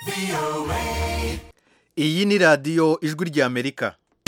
iyi ni radiyo ijwi ry'amerika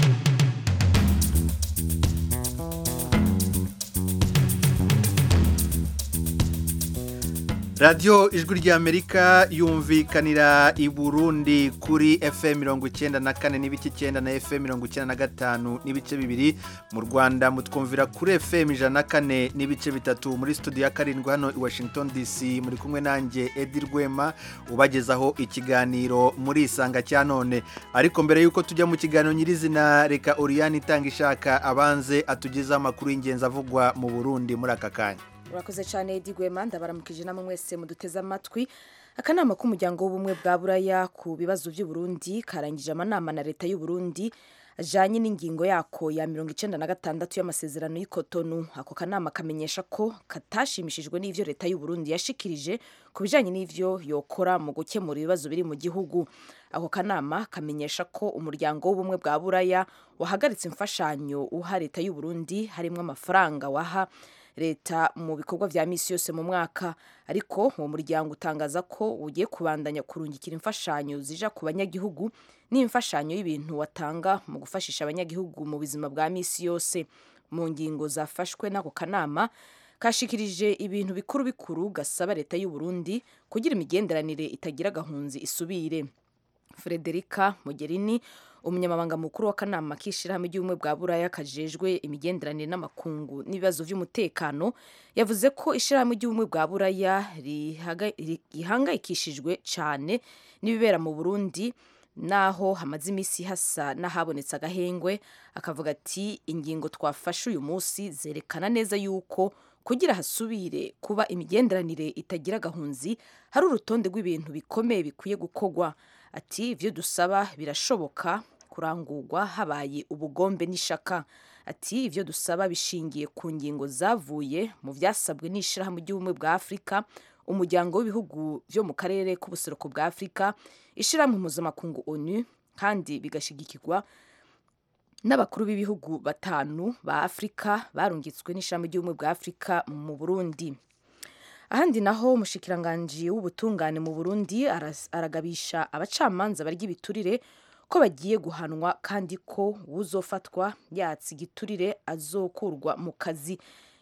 radiyo ijwi ry'amerika yumvikanira i burundi kuri fm mirongo icyenda na kane n'ibice icyenda na fm mirongo icyenda na gatanu n'ibice bibiri mu rwanda mutwumvira kuri fm ijana na kane n'ibice bitatu muri studio ya karindwi hano i washington dc muri kumwe nanjye edi rwema ubagezaho ikiganiro muri isanga cya none ariko mbere y'uko tujya mu kiganiro nyirizina reka oriyani itanga ishaka abanze atugezeho amakuru y'ingenzi avugwa mu burundi muri aka kanya urakoze cyane Edi Rwema ndabaramukije namwe mwese muduteze amatwi akanama k'umuryango w'ubumwe bwa buraya ku bibazo by'u Burundi karangije amanama na leta y'u Burundi ajanye n'ingingo yako ya mirongo icenda na gatandatu y'amasezerano y'ikotonu ako kanama kamenyesha ko katashimishijwe n'ivyo leta y'u Burundi yashikirije ku bijanye n'ivyo yokora mu gukemura ibibazo biri mu gihugu ako kanama kamenyesha ko umuryango w'ubumwe bwa buraya wahagaritse imfashanyo uha leta y'u Burundi harimwo amafaranga waha leta mu bikorwa vya misi yose mu mwaka ariko uwo muryango utangaza ko ugiye kubandanya kurungikira imfashanyo zija ku banyagihugu n'imfashanyo y'ibintu watanga mu gufashisha abanyagihugu mu buzima bwa misi yose mu ngingo zafashwe n'ako kanama kashikirije ibintu bikuru bikuru gasaba leta y'u Burundi kugira imigenderanire itagira gahunzi isubire Frederica Mogherini umunyamabanga mukuru w'akanama k'ishyirahamwe ry'ubumwe bwa buraya kajejwe imigenderanire n'amakungu n'ibibazo by'umutekano yavuze ko ishyirahamwe ry'ubumwe bwa buraya rihangayikishijwe cyane n'ibibera mu burundi naho hamaze iminsi hasa n'ahabonetse agahengwe akavuga ati ingingo twafashe uyu munsi zerekana neza yuko kugira hasubire kuba imigenderanire itagira gahunzi hari urutonde rw'ibintu bikomeye bikwiye gukorwa ati ibyo dusaba birashoboka kurangurwa habaye ubugombe n'ishaka ati ibyo dusaba bishingiye ku ngingo zavuye mu byasabwe n'ishyirahamwe ry'ubumwe bwa afurika umuryango w'ibihugu byo mu karere k'ubuseruko bwa afurika ishyirahamwe mpuzamakungu onu kandi bigashigikirwa n'abakuru b'ibihugu batanu ba afurika barungitswe n'ishyirahamwe ry'ubumwe bwa afurika mu burundi ahandi naho umushikiranganji w'ubutungane mu burundi aragabisha abacamanza barya ibiturire ko bagiye guhanwa kandi ko uzofatwa yatse igiturire azokurwa mu kazi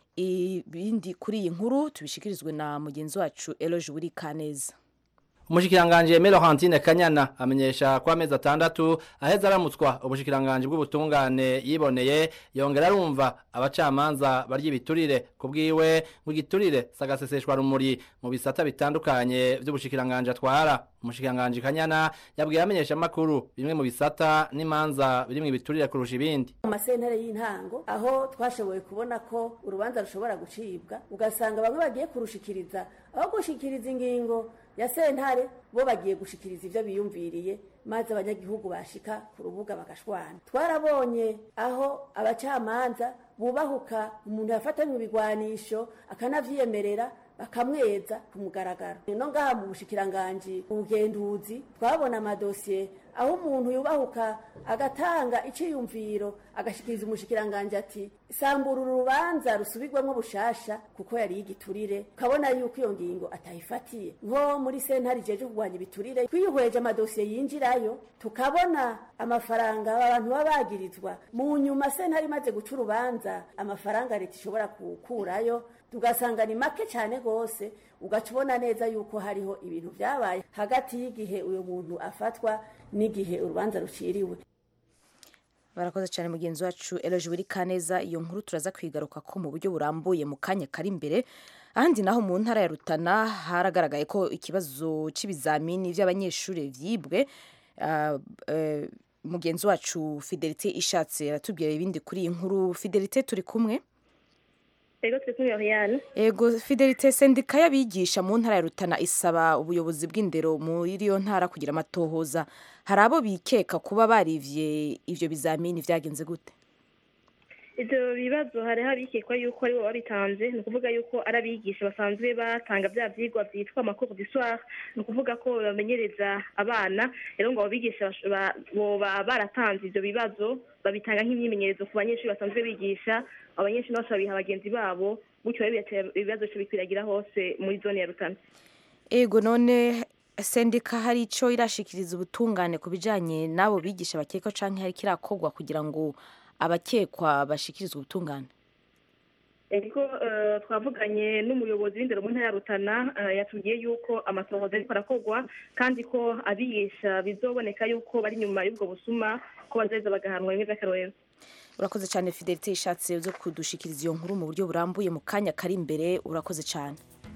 ibindi kuri iyi nkuru tubishikirizwe na mugenzi wacu eloge wuri kaneza umushikiranganje Melo Hantine Kanyana amenyesha ko amezi atandatu aheza aramutswa ubushikiranganje bw'ubutungane yiboneye yongera arumva abacamanza barya ibiturire kubwiwe ngo igiturire sagaseseshwa rumuri mu bisata bitandukanye by'ubushikiranganje atwara umushikiranganje Kanyana yabwiye amenyesha makuru bimwe mu bisata n'imanza birimo ibiturire kurusha ibindi mu masentare y'intango aho twashoboye kubona ko urubanza rushobora gucibwa ugasanga bamwe bagiye kurushikiriza aho gushikiriza ingingo ya sentare bo bagiye gushikiriza ivyo biyumviriye maze abanyagihugu bashika ku rubuga bagashwana twarabonye aho abacamanza bubahuka umuntu yafatanywe ibigwanisho akanavyiyemerera bakamweza ku mugaragaro no ngaha mu bushikiranganji ubugenduzi twabona amadosiye aho umuntu yubahuka agatanga iciyumviro agashikiriza umushikiranganji ati sambura urubanza rusubirwamo bushasha kuko yari igiturire ukabona yuko iyo ngingo atayifatiye nko muri sentare ijeje kurwanya ibiturire twihweje amadosiye yinjirayo tukabona amafaranga abantu baba bagirizwa mu nyuma sentare imaze guca urubanza amafaranga leta ishobora kukurayo tugasanga ni make cyane rwose ugaca ubona neza yuko hariho ibintu byabaye hagati y'igihe uyu muntu afatwa n'igihe urubanza ruciriwe barakoze cyane mugenzi wacu eloge wiri kaneza iyo nkuru turaza kwigaruka ko mu buryo burambuye mu kanya kari imbere ahandi naho mu ntara ya rutana haragaragaye ko ikibazo cy'ibizamini by'abanyeshuri byibwe mugenzi wacu fidelite ishatse aratubwira ibindi kuri iyi nkuru fidelite turi kumwe Ego turi kumwe Oriane. Ego Fidelite sendika y'abigisha mu ntara ya Rutana isaba ubuyobozi bw'indero muri iyo ntara kugira amatohoza. Hari abo bikeka kuba barivye ivyo bizamini vyagenze gute? Ivyo bibazo hariho abikekwa yuko ari bo babitanze ni ukuvuga yuko ari abigisha basanzwe batanga vya vyigwa vyitwa amakuru du soir ni ukuvuga ko bamenyereza abana rero ngo abo bigisha boba baratanze ivyo bibazo babitanga nk'imyimenyerezo ku banyeshuri basanzwe bigisha abanyeshuri bose babiha bagenzi babo gutyo rero ibibazo bikwiragira hose muri zone ya rutana ego none sendika hari icyo irashikiriza ubutungane ku bijyanye n'abo bigisha bakekwa cyangwa hari kirakorwa kugira ngo abakekwa bashikirizwe ubutungane ariko twavuganye n'umuyobozi w'indero mu ntara ya rutana yatubwiye yuko amasohoza ariko arakorwa kandi ko abigisha bizoboneka yuko bari inyuma y'ubwo busuma ko bazaheza bagahanwa bimwe by'akarorero urakoze cyane fidelite ishatse zo kudushikiriza iyo nkuru mu buryo burambuye mu kanya kari imbere urakoze cyane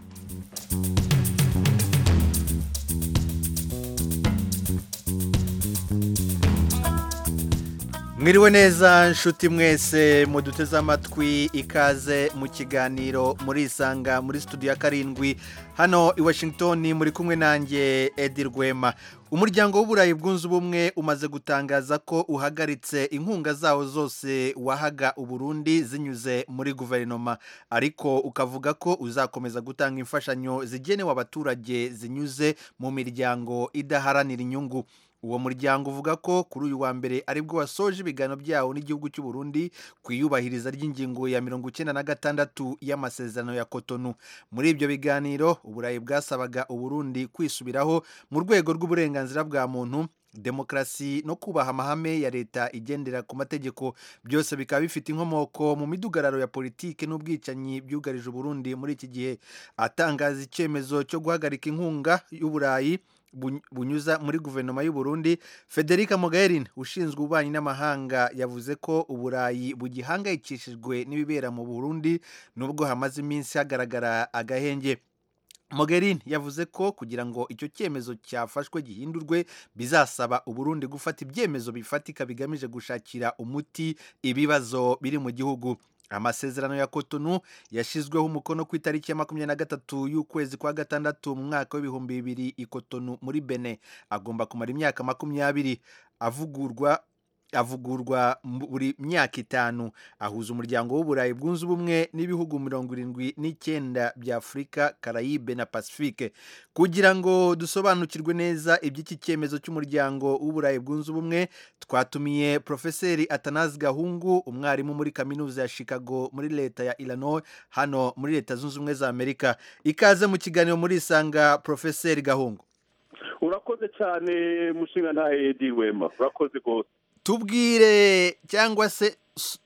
mwiriwe neza nshuti mwese muduteze amatwi ikaze mu kiganiro murisanga muri studio ya karindwi hano i washington muri kumwe nanjye edi rwema umuryango w'uburayi bwunze ubumwe umaze gutangaza ko uhagaritse inkunga zawo zose wahaga uburundi zinyuze muri guverinoma ariko ukavuga ko uzakomeza gutanga imfashanyo zigenewe abaturage zinyuze mu miryango idaharanira inyungu uwo muryango uvuga ko kuri uyu wa mbere aribwo wasoje ibiganiro byawo n'igihugu cy'u Burundi ku iyubahiriza ry'ingingo ya mirongo icyenda na gatandatu y'amasezerano ya kotonu muri ibyo biganiro uburayi bwasabaga uburundi kwisubiraho mu rwego rw'uburenganzira bwa muntu demokarasi no kubaha amahame ya leta igendera ku mategeko byose bikaba bifite inkomoko mu midugararo ya politike n'ubwicanyi byugarije uburundi muri iki gihe atangaza icyemezo cyo guhagarika inkunga y'uburayi bunyuza muri guverinoma y'u Burundi Federica Mogherini ushinzwe ububanyi n'amahanga yavuze ko uburayi bugihangayikishijwe n'ibibera mu Burundi nubwo hamaze iminsi hagaragara agahenge Mogherini yavuze ko kugira ngo icyo cyemezo cyafashwe gihindurwe bizasaba uburundi gufata ibyemezo bifatika bigamije gushakira umuti ibibazo biri mu gihugu amasezerano ya kotonu yashyizweho umukono ku itariki ya makumyabiri na gatatu y'ukwezi kwa gatandatu mu mwaka w'ibihumbi bibiri i kotonu muri bene agomba kumara imyaka makumyabiri avugurwa avugurwa buri myaka itanu ahuza umuryango w'uburayi bwunze ubumwe n'ibihugu mirongo irindwi n'icyenda bya afurika karayibe na pacifique kugira ngo dusobanukirwe neza iby'iki cyemezo cy'umuryango w'uburayi bwunze ubumwe twatumiye profeseri atanazi gahungu umwarimu muri kaminuza ya chicago muri leta ya illinois hano muri leta zunze ubumwe za amerika ikaze mu kiganiro muri isanga profeseri gahungu urakoze cyane mushinga nta edi wema urakoze rwose tubwire cyangwa se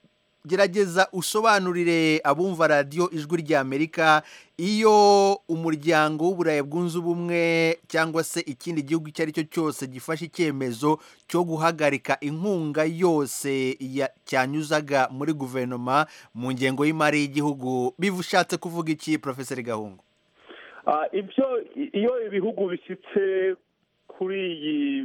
gerageza usobanurire abumva radiyo ijwi rya amerika iyo umuryango w'uburayi bwunze ubumwe cyangwa se ikindi gihugu icyo ari cyo cyose gifashe icyemezo cyo guhagarika inkunga yose cyanyuzaga muri guverinoma mu ngengo y'imari y'igihugu bivushatse kuvuga iki porofeseri gahungu ibyo iyo ibihugu bishyitse kuri iyi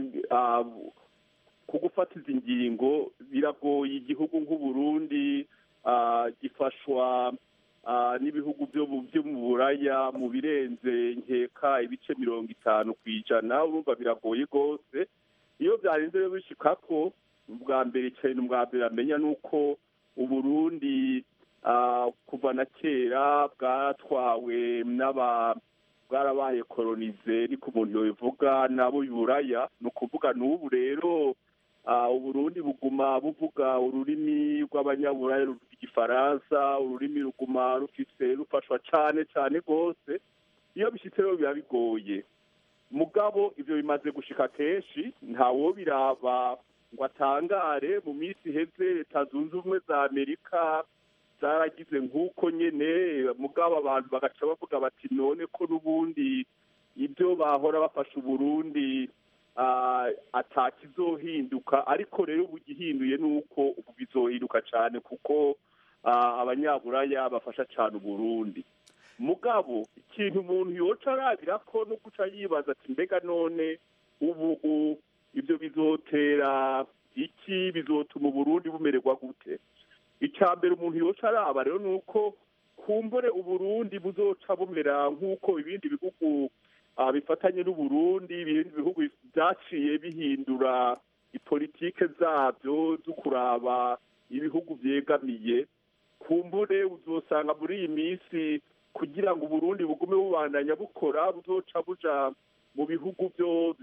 ku gufata izi ngingo biragoye igihugu nk'uburundi gifashwa n'ibihugu byo mu buraya mu birenze nkeka ibice mirongo itanu ku ijana urumva biragoye rwose iyo byarenze bishyika ko ubwa mbere cyane ubwa mbere amenya ni uko uburundi kuva na kera bwatwawe n'aba bwarabaye koronize niko umuntu yabivuga nabo buraya ni ukuvuga n'ubu rero uburundi buguma buvuga ururimi rw'abanyaburaya ruvuga igifaransa ururimi ruguma rufite rufashwa cyane cyane rwose iyo bishyitse rero biba bigoye mugabo ibyo bimaze gushika kenshi ntawo biraba ngo atangare mu minsi iheze leta zunze ubumwe za amerika zaragize nk'uko nyine mugabo abantu bagaca bavuga bati none ko n'ubundi ibyo bahora bafasha uburundi atakizohinduka ariko rero ubu gihinduye ni uko ubu bizohinduka cyane kuko abanyaburaya bafasha cyane uburundi mugabo ikintu umuntu yoca arabira ko no guca yibaza ati mbega none ubu ibyo bizotera iki bizotuma uburundi bumererwa gute icya mbere umuntu yoca araba rero ni uko kumbure uburundi buzoca bumera nk'uko ibindi bihugu bifatanye n'uburundi ibindi bihugu byaciye bihindura politike zabyo zo kuraba ibihugu byegamiye kumbure uzosanga muri iyi minsi kugira ngo uburundi bugume bubandanya bukora buzoca buja mu bihugu byo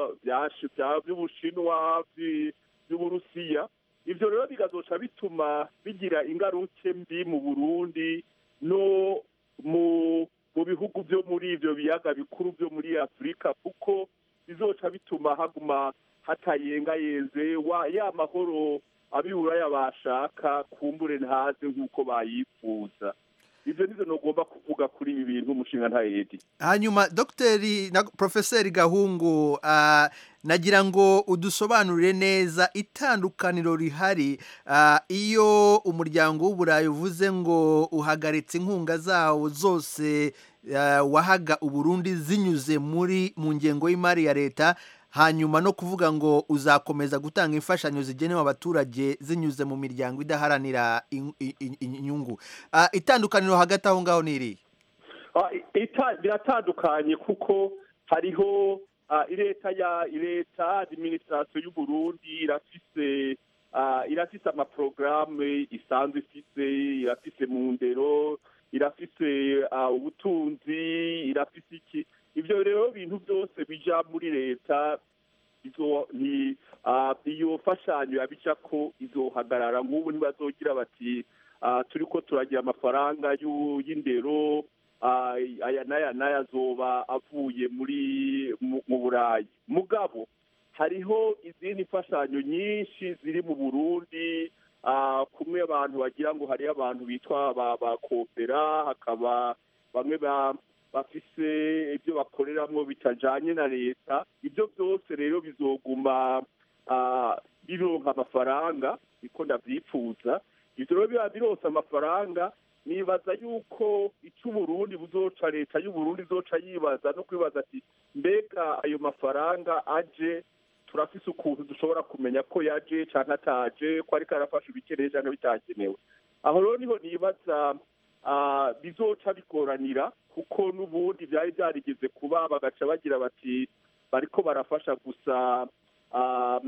by'ubushinwa by'uburusiya ibyo rero bigazoca bituma bigira ingaruke mbi mu burundi no mu mu bihugu byo muri ibyo biyaga bikuru byo muri afurika kuko bizoca bituma haguma hatayengayenze wa ya mahoro abiburaya bashaka kumbure ntaze nk'uko bayifuza ibyo nibyo ntugomba kuvuga kuri ibi bintu umushinga ntayedi hanyuma dogiteri na porofeseri gahungu ah, nagira ngo udusobanurire neza itandukaniro rihari ah, iyo umuryango w'uburayi uvuze ngo uhagaritse inkunga zawo zose ah, wahaga uburundi zinyuze muri mu ngengo y'imari ya leta hanyuma no kuvuga ngo uzakomeza gutanga imfashanyo zigenewe abaturage zinyuze mu miryango idaharanira in- i- i- inyungu Ah, itandukaniro hagati aho ngaho ni irihe Ah, ita- biratandukanye kuko hariho ah, leta ya leta administration y'u Burundi irafise ah, irafise amaprograme isanzwe ifise irafise mu ndero irafise ah, ubutunzi irafise iki ivyo rero bintu byose bija muri leta izo ni ah, iyo fashanyo yabica ko izohagarara nk'ubu ntibazogira bati ah, turiko turagira amafaranga y'u- y'indero ah, aya n'aya n'aya azoba avuye muri mu mu burayi mugabo hariho izindi mfashanyo nyinshi ziri mu burundi ah, kumwe abantu bagira ngo hariho abantu bitwa ba ba kopera hakaba bamwe ba bafise ibyo bakoreramwo bitajanye na leta ibyo byose rero bizoguma ah, bironka amafaranga niko ndavyifuza ivyo rero biba bironse amafaranga nibaza yuko icyo uburundi buzoca leta y'uburundi izoca yibaza no kwibaza ati mbega ayo mafaranga aje turafise ukuntu dushobora kumenya ko yaje canke ataje ko ariko arafasha ibikeneye canke bitakenewe aho rero niho nibaza ah, bizoca bigoranira kuko n'ubundi byari byarigeze kuba bagaca bagira bati bariko barafasha gusa ah,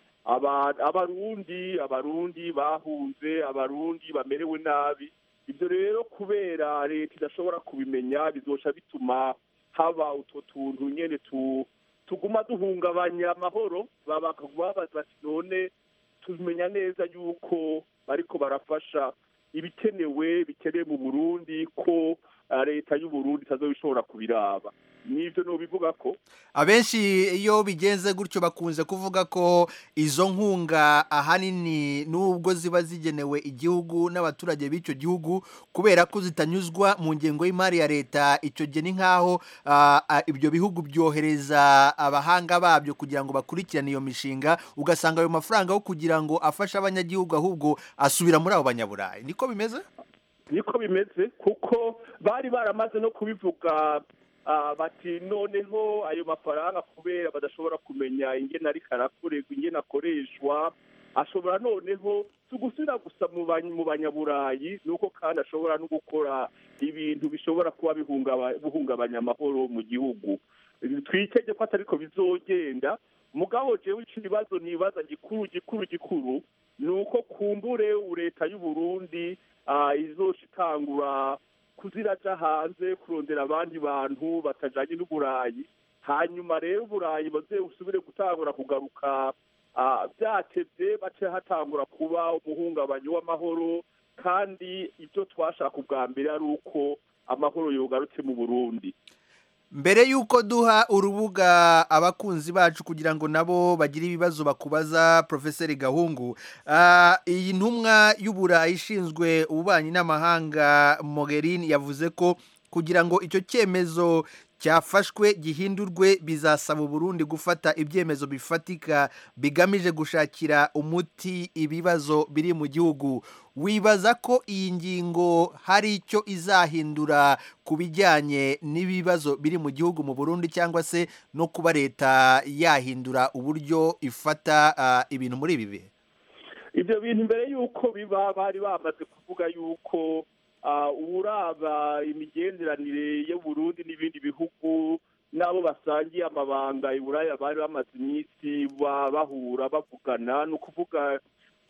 aba- abarundi abarundi bahunze abarundi bamerewe nabi ibyo rero kubera leta idashobora kubimenya bizoca bituma haba utwo tuntu nyene tu tuguma duhungabanya amahoro baba- babaza bati none tumenya neza yuko bariko barafasha ibikenewe bikenewe mu burundi ko ah, leta y'uburundi itazobishobora kubiraba nivyo nobivuga ko abenshi iyo bigenze gutyo bakunze kuvuga ko izo nkunga ahanini nubwo ziba zigenewe igihugu n'abaturage b'icyo gihugu kubera ko zitanyuzwa mu ngengo y'imari ya leta icyo gihe ni nk'aho ah, ah, ibyo bihugu byohereza abahanga babyo kugira ngo bakurikirane iyo mishinga ugasanga ayo mafaranga aho kugira ngo afashe abanyagihugu ahubwo asubira muri abo banyaburayi niko bimeze niko bimeze kuko bari baramaze no kubivuga ah, bati noneho ayo mafaranga kubera badashobora kumenya ingene ariko arakorerwa ingene akoreshwa ashobora noneho si ugusubira gusa mu bany- mu banyaburayi nuko kandi ashobora no gukora ibintu bishobora kuba bihungaba- bihungabanya amahoro mu gihugu twitege ko atariko bizogenda mugabo jewe ico ibibazo nibaza gikuru gikuru gikuru ni uko kumbure leta y'uburundi ah, izoca itangura kuziraja hanze kurondera abandi bantu batajanye n'uburayi hanyuma rero uburayi baze usubire gutangura kugaruka ah, vyatevye bace hatangura kuba umuhungabanyi w'amahoro kandi ibyo twashaka ubwa mbere ari uko amahoro yogarutse mu burundi mbere y'uko duha urubuga abakunzi bacu kugira ngo nabo bagire ibibazo bakubaza porofeseri gahungu ah, iyi ntumwa y'uburayi ishinzwe ububanyi n'amahanga mogherini yavuze ko kugira ngo icyo cyemezo cyafashwe gihindurwe bizasaba uburundi gufata ibyemezo bifatika bigamije gushakira umuti ibibazo biri mu gihugu wibaza ko iyi ngingo hari icyo izahindura ku bijyanye n'ibibazo biri mu gihugu mu burundi cyangwa se no kuba leta yahindura uburyo ifata ah, ibintu muri ibi bihe ibyo bintu mbere y'uko biba bari bamaze kuvuga y'uko ah, uraba imigenderanire y'uburundi n'ibindi bihugu n'abo basangiye amabanga i buraya bari bamaze iminsi ba- bahura bavugana ni ukuvuga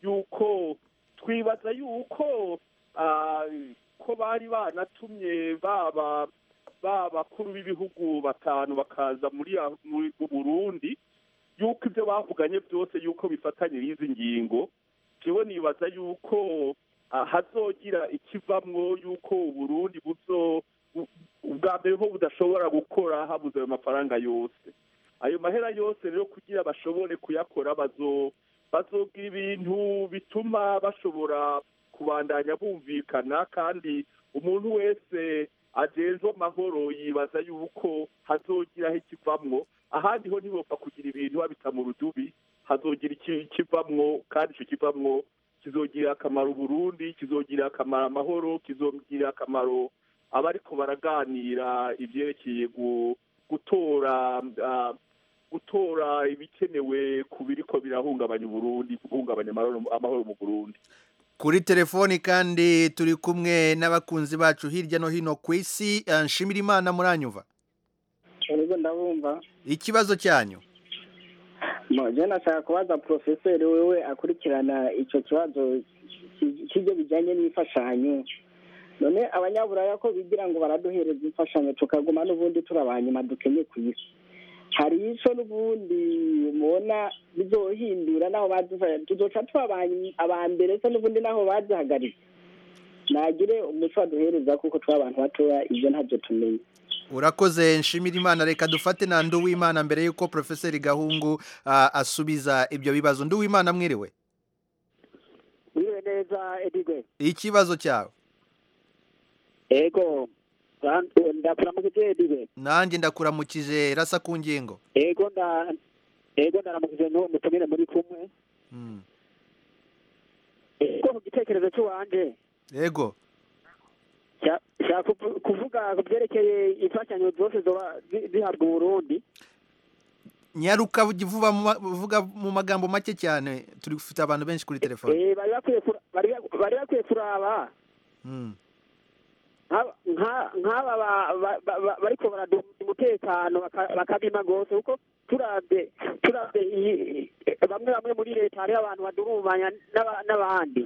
y'uko twibaza y'uko ah, ko bari banatumye baba b'abakuru b'ibihugu batanu bakaza muri muri- mu burundi yuko ibyo bavuganye byose yuko bifatanye n'izi ngingo jewe nibaza yuko ah, hazogira ikivamwo yuko uburundi buzo bu- ubwa mbere ho budashobora gukora habuze ayo mafaranga yose ayo mahera yose rero kugira bashobore kuyakora bazo bazogira ibintu bituma bashobora kubandanya bumvikana kandi umuntu wese ajejwe amahoro yibaza yuko hazogiraho ikivamwo ahandi ho ntibopfa kugira ibintu babita mu rudubi hazogira iki- ikivamwo kandi icyo kivamwo kizogirira akamaro Burundi kizogirira akamaro amahoro kizogirira akamaro abariko baraganira ibyerekeye gu- gutora ah, gutora ibikenewe ku biriko birahungabanya uburundi guhungabanya amahoro amahoro mu burundi kuri telefoni kandi turi kumwe n'abakunzi bacu hirya no hino ku isi eh, nshimira imana muranyumva Urego ndabumva ikibazo cyanyu je nashaka kubaza profeseri wewe akurikirana ico kibazo ki- cy'ibyo bijanye n'imfashanyo none abanyaburaya ko bigira ngo baraduhereza imfashanyo tukaguma n'ubundi turabanyuma dukenye ku isi hari ico n'ubundi mubona bizohindura naho badufa tuzoca tuba aba- aba mbere se n'ubundi naho bazihagaritse nagire umuco baduhereza kuko turi abantu batoya ivyo ntavyo tumenye urakoze nshimira imana reka dufate na nduwimana mbere y'uko profeseri gahungu ah, asubiza ibyo bibazo nduwimana mwiriwe Mwiriwe neza Edigwe. ikibazo cyawe Ego. Ndakuramukije Edigwe. nanjye ndakuramukije rasa ku ngingo Ego nda Ego ndaramukije n'uwo mutumire muri kumwe. Mm. Ego mu gitekerezo cy'uwanje yego cya- cya kuvu- kuvuga ku byerekeye imfashanyo zose zoba zi- zihabwa Uburundi. nyaruka vuba mu ma- vuga mu magambo make cyane turi gufite abantu benshi kuri telefone Eh bari bakwiye kura- bari bak- bari bakwiye kuraba Mm. nk'aba- nka- nk'aba ba- ba- ba- ba- bariko baraduha umutekano baka- bakabima gose kuko turavye turavye iyi- bamwe bamwe muri leta hariho abantu badurumanya n'aba- n'abandi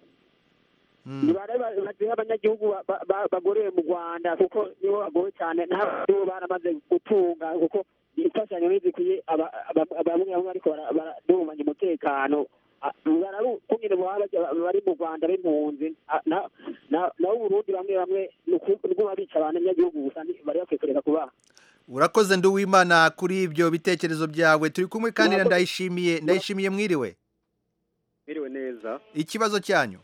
Mm. nibare baziha abanyagihugu ba- ba- ba- bagorewe mu rwanda kuko nibo bagowe cyane n'abaribo baramaze gutunga kuko imfashanyo ntizikwiye aba- aba- bamwe bamwe bariko bara- baradurumanya umutekano Ah, bararukungene baba baja- bari mu rwanda b'impunzi Ah, na- na- naho uburundi bamwe bamwe ni uku- ni ukuba bica abanyagihugu gusa ni- bari bakwiye kureka kubaha urakoze nduwimana kuri ibyo bitekerezo byawe turi kumwe kandi na Murakoze. ndayishimiye ndayishimiye mwiriwe Mwiriwe neza ikibazo cyanyu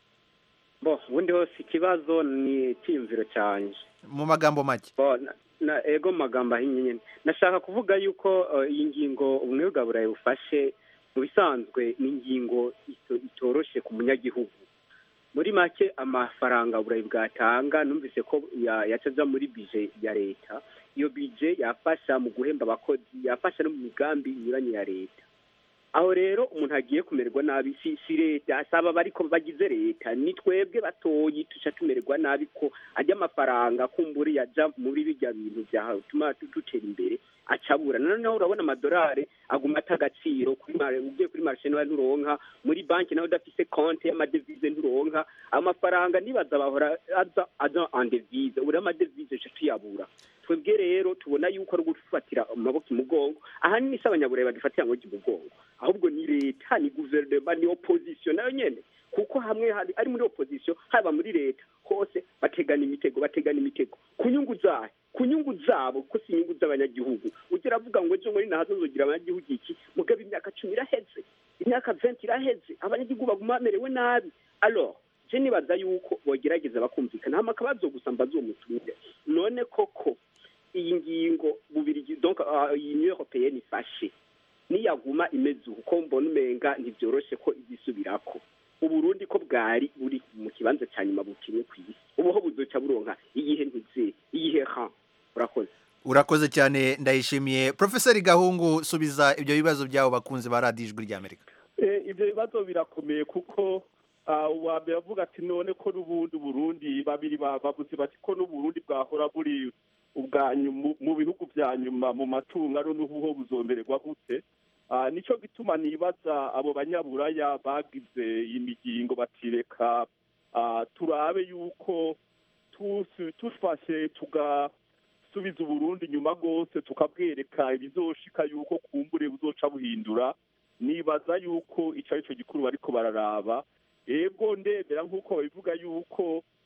bo ubundi hose ikibazo ni icyiyumviro cyanjye mu magambo make bo na, na ego mu magambo ahinnye nyine nashaka kuvuga yuko uh, iyi ngingo ubumwe bwa burayi bufashe mu bisanzwe ni ingingo ito- itoroshe ku munyagihugu muri make amafaranga burayi bwatanga numvise ko ya- yaca aja muri bije ya leta iyo bije yafasha mu guhemba abakozi yafasha no mu migambi inyuranye ya leta aho rero umuntu agiye kumererwa nabi si si leta saba bariko bagize leta ni twebwe batoyi tuca tumererwa nabi ko ajya amafaranga kumbura yaja muri bijya bintu byatuma dutera imbere acabura noneho urabona amadolari aguma ata agaciro kuri mare ugiye kuri marishe nawe nturonka muri banki nawe udafise konti y'amadevize nturonka amafaranga nibaza bahora aza aza en devise uri amadevize uca tuyabura twebwe rero tubona yuko ari ugufatira amaboko imugongo ahanini si abanyaburayi badufatira ngo imugongo ahubwo ni leta ni guverinoma ni opozisiyo nayo nyene kuko hamwe hari ari muri opozisiyo haba muri leta hose bategana imitego bategana imitego ku nyungu zayo ku nyungu zabo ko si inyungu z'abanyagihugu ujya uravuga ngo ejo muri nahazo nzogira abanyagihugu iki mugabo imyaka cumi iraheze imyaka venti iraheze abanyagihugu baguma bamerewe nabi alors je nibaza yuko bogerageza bakumvikana hama akabazo gusa mbaza uwo mutumire none koko iyi ngingo bubiri donc uh, iyi union européenne ifashe niyaguma imeze uko ko mbona umenga ntibyoroshe ko izisubirako uburundi ko bwari buri mu kibanza cya nyuma bukinye ku isi ubuho buzoca buronka iyihe ntize iyihe ha urakoze urakoze cyane ndayishimiye profeseri gahungu subiza ibyo bibazo byabo bakunze ba radiyo ijwi ry'amerika Eh, ibyo bibazo birakomeye kuko ah, uwa mbere avuga ati none ko n'ubundi burundi babiri ba- bavuze bati ko n'uburundi bwahora buri ubwa nyu- mu bihugu bya nyuma mu matungo ari n'ubuho buzombererwa gute Ah, nicyo gituma nibaza abo banyaburaya bagize imigingo batireka ah, turabe yuko tusi- tufashe tugasubiza uburundi inyuma rwose tukabwereka ibizoshika yuko kumbure buzoca buhindura nibaza yuko icyo ari cyo gikuru bariko bararaba ego ndemera nk'uko babivuga yuko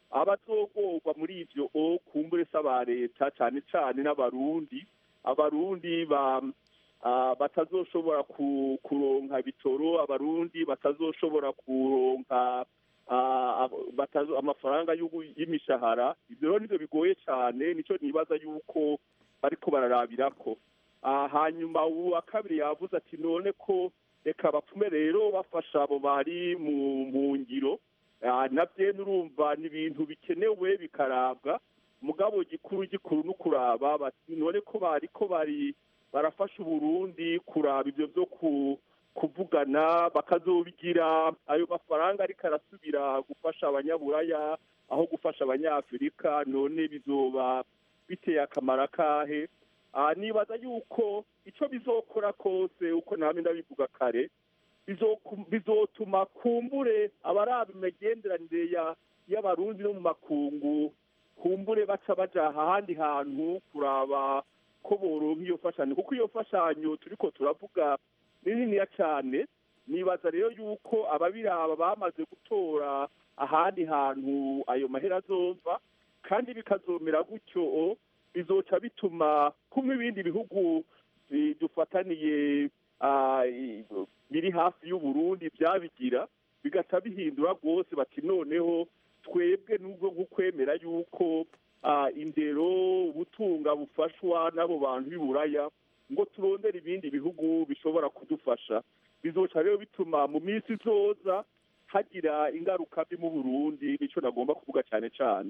abazogorwa muri ivyo o kumbure se aba leta cane cane n'abarundi abarundi ba ah, batazoshobora ku- kuronka bitoro abarundi batazoshobora kuronka ah, ab- batazo- amafaranga y'ugu- y'imishahara ivyo rero nivyo bigoye cane nico nibaza yuko bariko bararabirako Ah, hanyuma uwa kabiri yavuze ati none ko reka bapfume rero bafasha abo bari mu mu ngiro Ah, navyo nurumva ni ibintu bikenewe bikarabwa mugabo gikuru gikuru no kuraba bati none ko bari ko bari barafasha uburundi kuraba ivyo vyo ku kuvugana bakazobigira ayo mafaranga ariko arasubira gufasha abanyaburaya aho gufasha abanyafurika none bizoba biteye akamaro akahe Ah, nibaza yuko ico bizokora kose uko namwe ndabivuga kare bizoku- bizotuma kumbure abaraba imigenderanire ya- y'abarundi no mu makungu kumbure baca baja ahandi hantu kuraba ko boronka iyo fashanyo kuko iyo fashanyo turiko turavuga ni niniya cane nibaza rero yuko ababiraba bamaze gutora ahandi hantu ayo mahera azova kandi bikazomera gutyo bizoca bituma kumwe ibindi bihugu bi- dufataniye ah, i- biri hafi y'uburundi byabigira bigaca bihindura rwose bati noneho twebwe nubwo gukwemera yuko ah, indero ubutunga bufashwa n'abo bantu b'iburaya ngo turondere ibindi bihugu bishobora kudufasha bizoca rero bituma mu minsi izoza hagira ingaruka mbi mu burundi nico nagomba kuvuga cyane cyane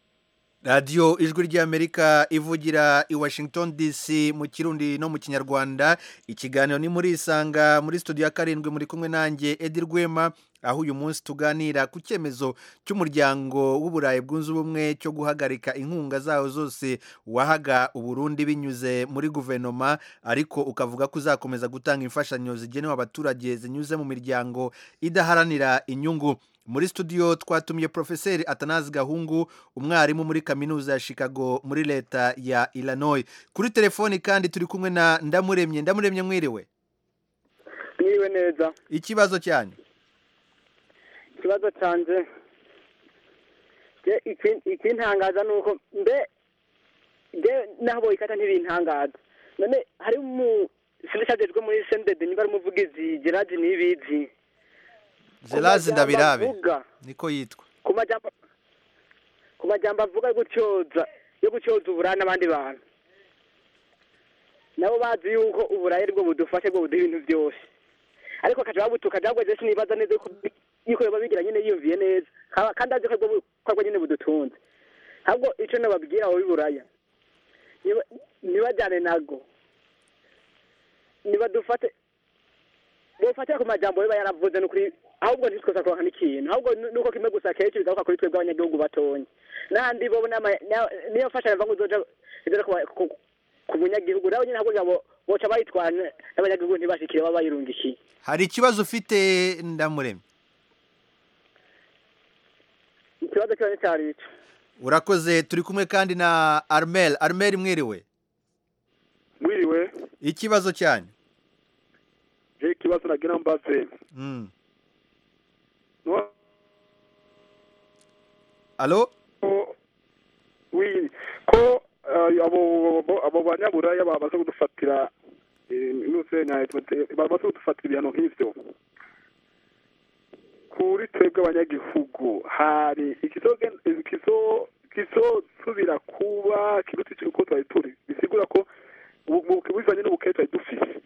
radiyo ijwi ry'amerika ivugira i washington dc mu kirundi no mu kinyarwanda ikiganiro ni muri isanga muri studio ya karindwi muri kumwe nanjye edi rwema aho uyu munsi tuganira ku cyemezo cy'umuryango w'uburayi bwunze ubumwe cyo guhagarika inkunga zawo zose wahaga uburundi binyuze muri guverinoma ariko ukavuga ko uzakomeza gutanga imfashanyo zigenewe abaturage zinyuze mu miryango idaharanira inyungu muri studio twatumiye profeseri atanazi gahungu umwarimu muri kaminuza ya chicago muri leta ya illinois kuri telefoni kandi turi kumwe na ndamuremye ndamuremye mwiriwe mwiriwe neza ikibazo cyanyu ikibazo canje je iki- ikintangaza ni uko mbe je naho boyikata ntibintangaza none hari mu sindicajejwe muri sendede niba ari umuvugizi gerard nibizi zerazi majambo ndabirabe avuga, niko yitwa ku majambo ku majambo avuga yo gutyoza yo gutyoza uburaya n'abandi bantu nabo bazi yuko uburayi aribwo budufashe bwo buduha ibintu byose ariko akaja babutuka jabwo je sinibaza neza yuko yuko yoba bigira nyine yiyumviye neza Kaba- kandi azi ko aribwo bu- ko aribwo nyine budutunze ahubwo ico nababwira abo b'iburaya niba- nibajane nago nibadufate bofatira ku majambo biba yaravuze nukuri ahubwo ntitwoza kuronka n'ikintu ahubwo nu- nuko kimwe gusa kenshi bigaruka kuri twebwe abanyagihugu batonya n'ahandi bo n'ama- na- niyo mfashanyo mva ngo izoja izoja ku ba- ku- ku munyagihugu nabo nyine ahubwo bo- boca bayitwara n'abanyagihugu ntibashikire baba bayirungishiye hari ikibazo ufite ndamuremye ikibazo cyonyine cyari ico urakoze turi kumwe kandi na armel armel mwiriwe mwiriwe ikibazo cyanyu je ikibazo nagira mbaze Mm. No- alo wi ko eh, abo abo- abo banyaburaya bamaze kudufatira eh, nuse na bamaze kudufatira ibihano nk'ivyo kuri twebwe abanyagihugu hari ikizogen- ikizo- ikizosubira kuba kiruta ico uko twari turi bisigura ko ubu- mu- bivanye n'ubukene twari dufise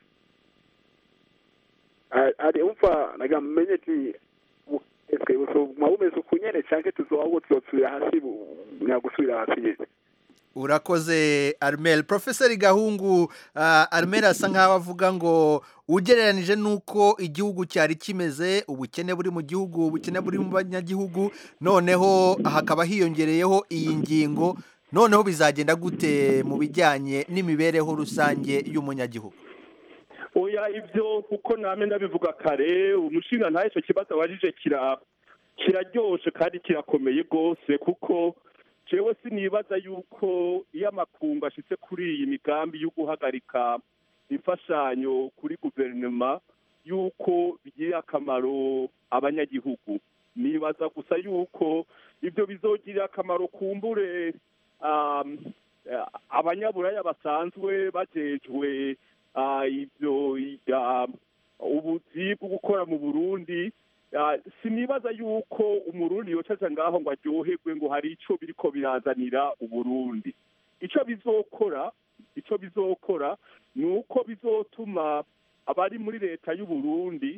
A- ari umva nagira mumenye ati bu- eske buzoguma bumeze uku nyene canke tuzoba tuzosubira hasi bu- nyagusubira hasi nyene urakoze armel profeseri gahungu uh, armel asa nkaho avuga ngo ugereranije n'uko igihugu cyari kimeze ubukene buri mu gihugu ubukene buri mu banyagihugu noneho hakaba hiyongereyeho iyi ngingo noneho bizagenda gute mu bijyanye n'imibereho rusange y'umunyagihugu oya ibyo kuko namwe ndabivuga kare umushinga ntayo icyo kibazo abajije kira kiraryoshe kandi kirakomeye rwose kuko jewe sinibaza yuko iyo amakungu ashitse kuri iyi migambi yo guhagarika imfashanyo kuri guverinoma yuko bigirira akamaro abanyagihugu nibaza gusa yuko ibyo bizogirira akamaro kumbure um, eh, abanyaburaya basanzwe bajejwe ah, ibyo ah, ubuzi bwo gukora mu burundi Ah, sinibaza yuko umurundi yocaja ngaho ngo aryoherwe ngo hari ico biriko birazanira uburundi ico bizokora ico bizokora ni uko bizotuma abari muri leta y'uburundi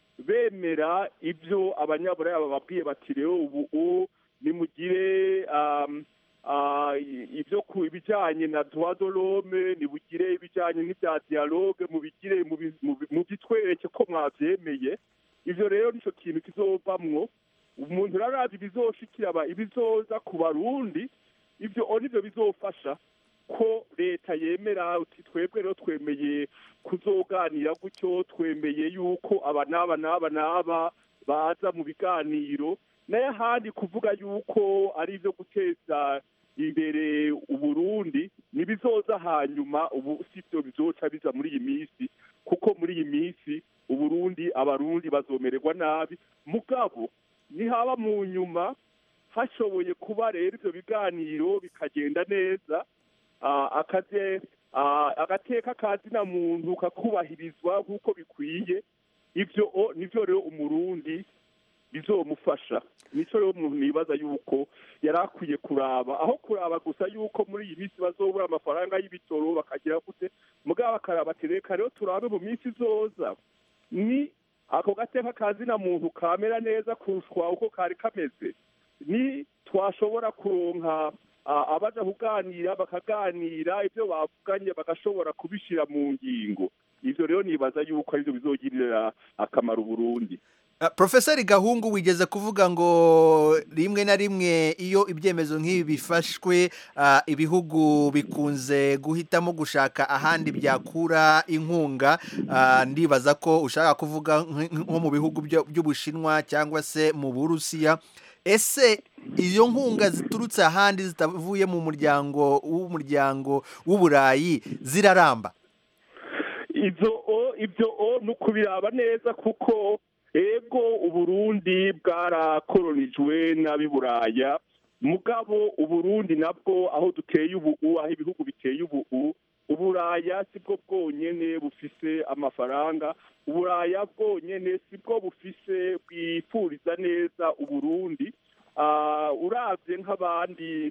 bemera ibyo abanyaburaya bababwiye bati rero ubu u- nimugire um, ah, i- ibyo ku ibijyanye na droit de l'homme nimugire ibijyanye n'ibya dialogue mubigire mubi- mubi- mubitwereke ko mwavyemeye ivyo rero nico kintu kizovamwo umuntu rarazi ibizoshikira aba- ibizoza ku barundi ivyo o nivyo bizofasha ko leta yemera uti twebwe rero twemeye kuzoganira gutyo twemeye yuko aba n'aba n'aba n'aba baza mu biganiro nayo ahandi kuvuga yuko ari ibyo guteza imbere uburundi ntibizoza hanyuma ubu si byo bizoca biza muri iyi minsi kuko muri iyi minsi uburundi abarundi bazomererwa nabi mugabo nihaba mu nyuma hashoboye kuba rero ibyo biganiro bikagenda neza ah, akaze ah, agateka ka zina muntu kakubahirizwa nk'uko bikwiye ivyo o- nivyo rero umurundi bizomufasha nico rero umuntu nibaza yuko yari akwiye kuraba aho kuraba gusa yuko muri iyi minsi bazobura amafaranga y'ibitoro bakagira gute mugabo bakaraba ati reka rero turabe mu minsi izoza ni ako gateka ka zina muntu kamera neza kurushwa uko kari kameze ni twashobora kuronka ah, abaja kuganira bakaganira ibyo bavuganye bagashobora kubishira mu ngingo ivyo rero nibaza yuko arivyo bizogirira akamaro uburundi Uh, Profeseri Gahungu wigeze kuvuga ngo rimwe na rimwe iyo ibyemezo nk'ibi bifashwe uh, ibihugu bikunze guhitamo gushaka ahandi byakura inkunga uh, ndibaza ko ushaka kuvuga nk- nko mu bihugu byo- by'Ubushinwa cyangwa se mu Burusiya ese iyo nkunga ziturutse ahandi zitavuye mu muryango w'umuryango w'Uburayi ziraramba ivyo o ivyo o ni ukubiraba neza kuko ego uburundi bwarakoronijwe n'ab'i buraya mugabo uburundi nabwo aho duteye ubu aho ibihugu biteye ubu uburaya si bwo bwonyene bufise amafaranga uburaya bwonyene si bwo bufise bwifuriza neza uburundi Ah, uravye nk'abandi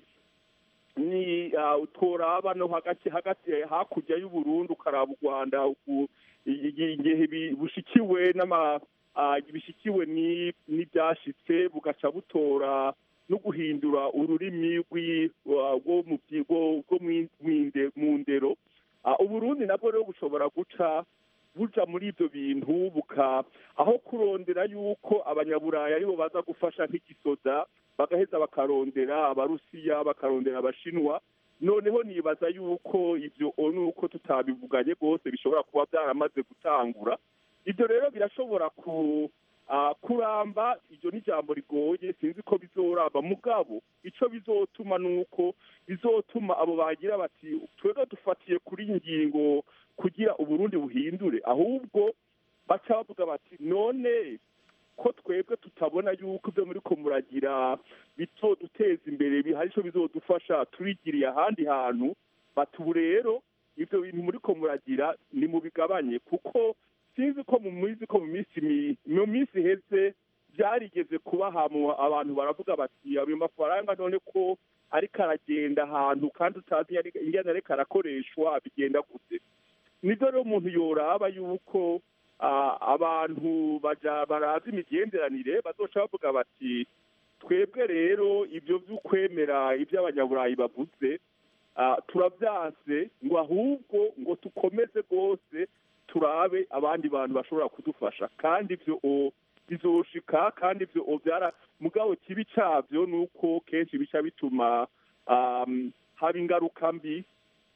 ni ah, utoraba no hagati hagati hakurya y'uburundi ukaraba u rwanda uku- i- i- igihe bi- bushikiwe n'ama ah, bishikiwe ni- n'ibyashitse bugaca butora no guhindura ururimi rw'i- wa- rwo mu byi- rwo- rwo mw'i- mw'inde- mu ndero Ah, uburundi nabwo rero bushobora guca buja muri ibyo bintu buka aho kurondera yuko abanyaburaya aribo baza gufasha nk'igisoda bagaheza bakarondera abarusiya bakarondera abashinwa noneho nibaza yuko ibyo o nuko tutabivuganye rwose bishobora kuba byaramaze gutangura ibyo rero birashobora ku ah, kuramba iryo ni ijambo rigoye sinzi ko bizoramba mugabo ico bizotuma nuko bizotuma abo bagira bati twebwe dufatiye kuri iyi ngingo kugira uburundi buhindure ahubwo baca bavuga bati none ko twebwe tutabona yuko ibyo muri ko muragira bizoduteza imbere bi- hari ico bizodufasha turigiriye ahandi hantu bati ubu rero ibyo bintu muri ko muragira ni mubigabanye kuko sinzi ko mu minsi ko mu minsi mi- mu minsi iheze byarigeze kuba ahantu abantu baravuga bati ayo mafaranga none ko ariko aragenda ahantu kandi utazi yari- ingene ariko arakoreshwa bigenda gute nibyo rero umuntu yoraba yuko ah, abantu baja barazi imigenderanire bazoca bavuga bati twebwe rero ibyo by'ukwemera ibyo abanyaburayi bavuze ah, turavyanse ngo ahubwo ngo tukomeze rwose turabe abandi bantu bashobora kudufasha kandi ibyo o- bizoshika kandi ibyo o byara mugabo kibi cyabyo ni uko kenshi bica bituma um, haba ingaruka mbi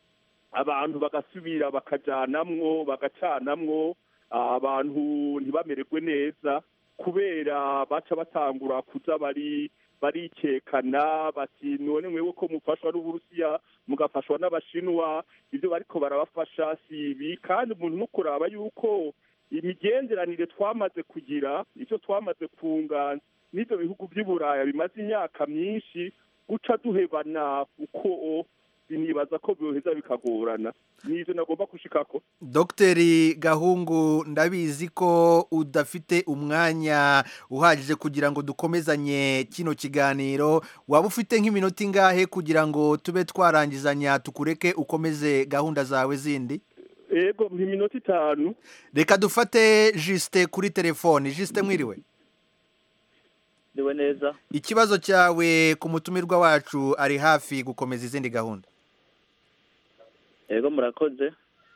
abantu bagasubira bakajanamwo bagacanamwo ah, abantu ntibamererwe neza kubera baca batangura kuza bari barikekana bati none mwewe ko mufashwa n'uburusiya mugafashwa n'abashinwa ibyo bariko barabafasha si ibi kandi umuntu no kuraba yuko imigenderanire twamaze kugira icyo twamaze kunga n'ibyo bihugu by'i buraya bimaze imyaka myinshi guca duhebana kuko nibaza ko byoheza bikagorana n'ibyo nagomba gushikako dogiteri gahungu ndabizi ko udafite umwanya uhagije kugira ngo dukomezanye kino kiganiro waba ufite nk'iminota ingahe kugira ngo tube twarangizanya tukureke ukomeze gahunda zawe zindi yego iminota itanu reka dufate jisite kuri telefoni jisite mwiriwe ndiwe neza ikibazo cyawe ku mutumirwa wacu ari hafi gukomeza izindi gahunda yego murakoze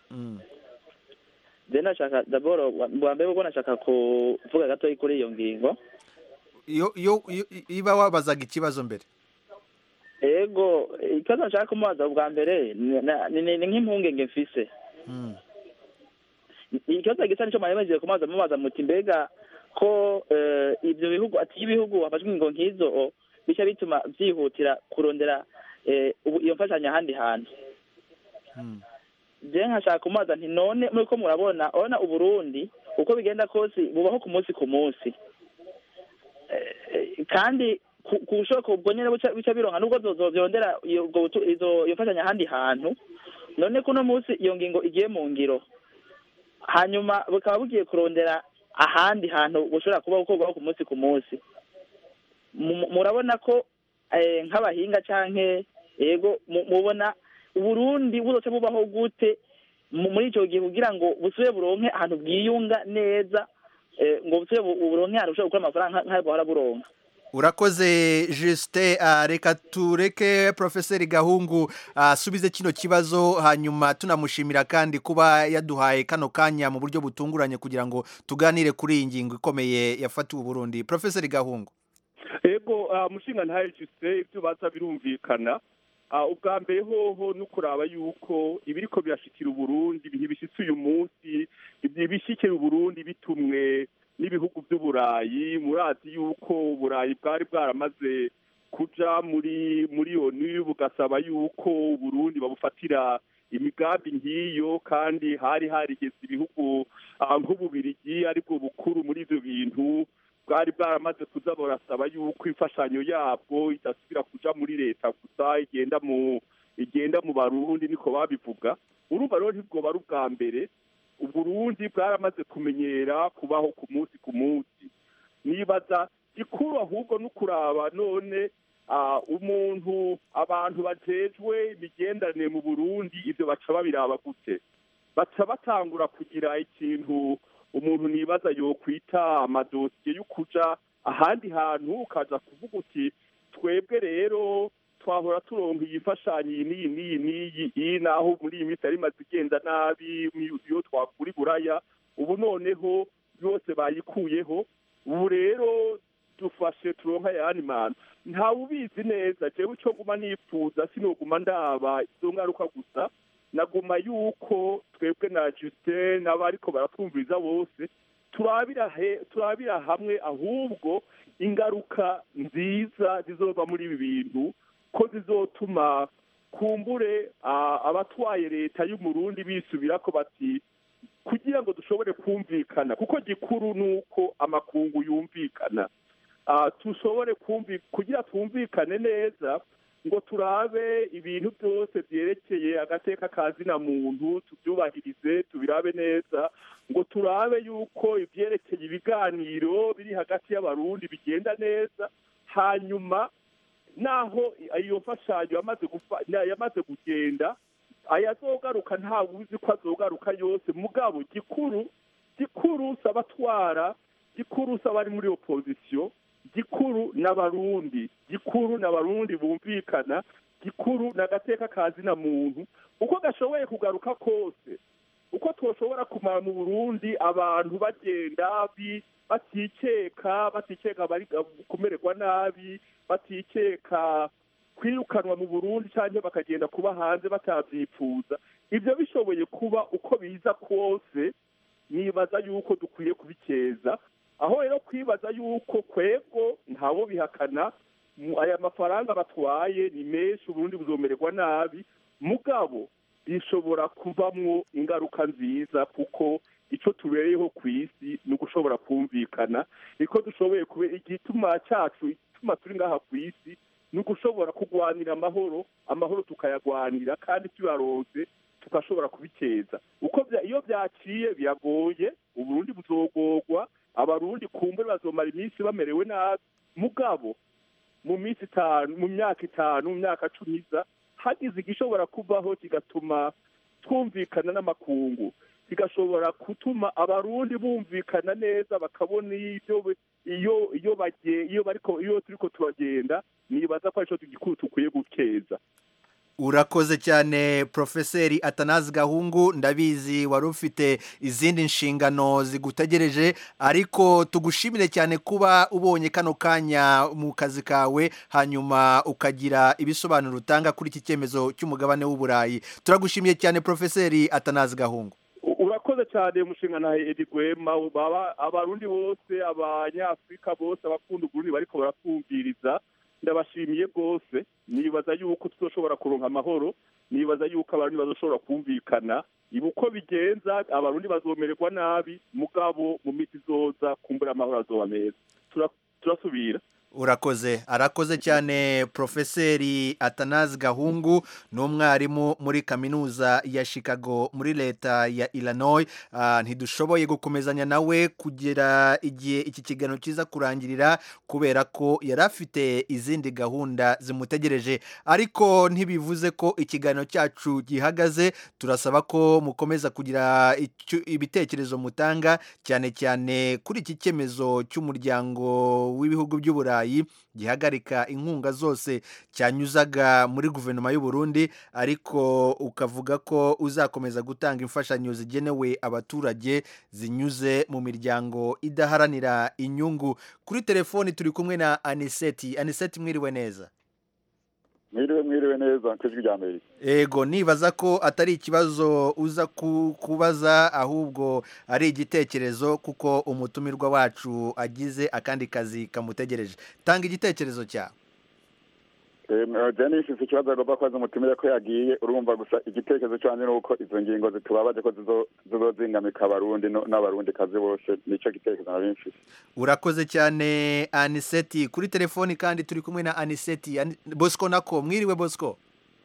je nashaka daboro bwa mbere ubwo nashaka kuvuga gatoya kuri iyo ngingo iyo iyo iba wabazaga ikibazo mbere yego ikibazo nashaka kumubaza bwa mbere ni nk'impungenge mfise ikibazo gisa nicyo mwayemeje kumubaza mubaza muti mbega ko ibyo bihugu ati ibihugu hafashwe ingingo nk'izo bica bituma byihutira kurondera iyo mfashanyo ahandi hantu je nkashaka kumubaza nti none muriko murabona urabona uburundi uko bigenda kose bubaho ku munsi ku munsi kandi ku bushoboka ubwo nyene bica bironka nubwo zovyondera iyo mfashanyo ahandi hantu none kuno munsi iyo ngingo igiye mu ngiro hanyuma bukaba bugiye kurondera ahandi hantu bushobora kuba gukorwaho ku munsi ku munsi murabona ko nk'abahinga canke yego mubona uburundi buzoca bubaho gute muri icyo gihe kugira ngo busubire buronke ahantu bwiyunga neza ngo busubire buronke ahantu bushobora gukora amafaranga nk'ayo bahora buronka urakoze jisite reka tureke porofeseri gahungu asubize kino kibazo hanyuma tunamushimira kandi kuba yaduhaye kano kanya mu buryo butunguranye kugira ngo tuganire kuri iyi ngingo ikomeye yafatiwe uburundi porofeseri gahungu yego mushinga ntayo jisite ibyo baza birumvikana ubwa mbere hoho no kuraba yuko ibiriko birashikira uburundi ntibishyitse uyu munsi ibishyikira uburundi bitumwe n'ibihugu by'uburayi murazi yuko uburayi bwari bwaramaze kuja muri muri onu bugasaba yuko uburundi babufatira imigambi nk'iyo kandi hari harigeze ibihugu nk'ububirigi aribwo bukuru muri ibyo bintu bwari bwaramaze kuza burasaba yuko imfashanyo yabwo idasubira kuja muri leta gusa igenda mu igenda mu barundi niko babivuga urumva rero ntibwoba ari ubwa mbere uburundi bwaramaze kumenyera kubaho ku munsi ku munsi nibaza gikuru ahubwo no kuraba none umuntu abantu bajejwe imigenderanire mu burundi ibyo baca babiraba gute baca batangura kugira ikintu umuntu nibaza yokwita amadosiye yo kuja ahandi hantu ukaza kuvuga uti twebwe rero twahora turonka iyi mfashanyo iyi n'iyi n'iyi n'iyi iyi naho muri iyi minsi yari imaze igenda nabi iyo twakura iburaya ubu noneho yose bayikuyeho ubu rero dufashe turonka ayandi mantu ntawe ubizi neza jewe icyo nguma nifuza sinoguma ndaba izo ngaruka gusa naguma yuko twebwe na Justin n'abariko baratwumviriza bose turabira he turabira hamwe ahubwo ingaruka nziza zizova muri ibi bintu ko zizotuma kumbure abatwaye leta y'umurundi bisubira ko bati kugira ngo dushobore kumvikana kuko gikuru ni uko amakungu yumvikana dushobore kugira twumvikane neza ngo turabe ibintu byose byerekeye agateka kazina muntu tubyubahirize tubirabe neza ngo turabe yuko ibyerekeye ibiganiro biri hagati y'abarundi bigenda neza hanyuma naho iyo mfashanyo yamaze kugenda ayazogaruka ntawe uzi ko azogaruka yose mugabo gikuru gikuru si abatwara gikuru si abari muri opozisiyo gikuru n'abarundi gikuru n'abarundi bumvikana gikuru n'agateka kazina muntu uko gashoboye kugaruka kose uko twoshobora kumara mu burundi abantu bagenda batikeka batikeka bari kumererwa nabi batikeka kwirukanwa mu burundi cyangwa bakagenda kuba hanze batabyifuza ibyo bishoboye kuba uko biza kose nibaza yuko dukwiye kubikeza aho rero kwibaza yuko kwego ntabo bihakana aya mafaranga batwaye ni menshi uburundi buzomererwa nabi mugabo bishobora kuvamwo ingaruka nziza kuko icyo tubereyeho ku isi ni ugushobora kumvikana niko dushoboye kubera igituma cyacu igituma turi ngaha ku isi ni ugushobora kurwanira amahoro amahoro tukayagwanira kandi tuyaronse tugashobora kubikeza uko bya- iyo byaciye biragoye uburundi buzogorwa abarundi kumbure bazomara iminsi bamerewe nabi mugabo mu minsi itanu mu myaka itanu mu myaka cumi iza hagize igishobora kubaho kigatuma twumvikana n'amakungu kigashobora gutuma abarundi bumvikana neza bakabona ibyo be- iyo iyo bagiye iyo bariko iyo turiko turagenda nibaza ko arico gikuru tukwiye gukeza urakoze cyane profeseri atanazi gahungu ndabizi wari ufite izindi nshingano zigutegereje ariko tugushimire cyane kuba ubonye kano kanya mu kazi kawe hanyuma ukagira ibisobanuro utanga kuri iki cyemezo cy'umugabane w'uburayi turagushimiye cyane profeseri atanazi gahungu U- urakoze cyane umushinga na edi gwema baba abarundi bose abanyafurika bose abakunda uburundi bariko barakumviriza ndabashimiye rwose nibaza yuko tuzoshobora kuronka amahoro nibaza yuko abarundi bazoshobora kumvikana ibi uko bigenza abarundi bazomererwa nabi mugabo mu miti izoza kumbura amahoro azoba meza Tura- turasubira urakoze arakoze cyane profeseri atanazi gahungu ni umwarimu muri kaminuza ya chicago muri leta ya illinois Ah, ntidushoboye gukomezanya nawe kugera igihe iki kiganiro kiza kurangirira kubera ko yari afite izindi gahunda zimutegereje ariko ntibivuze ko ikiganiro cyacu gihagaze turasaba ko mukomeza kugira icyo- ibitekerezo mutanga cyane cyane kuri iki cyemezo cy'umuryango w'ibihugu by'uburayi gihagarika inkunga zose cyanyuzaga muri guverinoma y'u Burundi ariko ukavuga ko uzakomeza gutanga imfashanyo zigenewe abaturage zinyuze mu miryango idaharanira inyungu kuri telefoni turi kumwe na aniseti aniseti mwiriwe neza mwiriwe mwiriwe neza ku ijwi rya amerika ego nibaza ko atari ikibazo uza ku- kubaza ahubwo ari igitekerezo kuko umutumirwa wacu agize akandi kazi kamutegereje tanga igitekerezo cyawe jeni ifite ikibazo agomba kubaza umutumire ko yagiye urumva gusa igitekerezo cyanjye ni uko izo ngingo zitubabaje ko zizo- zizozingamika abarundi no- n'abarundi kazi bose nicyo gitekerezo nari mfise urakoze cyane aniseti kuri telefoni kandi turi kumwe na aniseti Ani- bosco nako mwiriwe bosco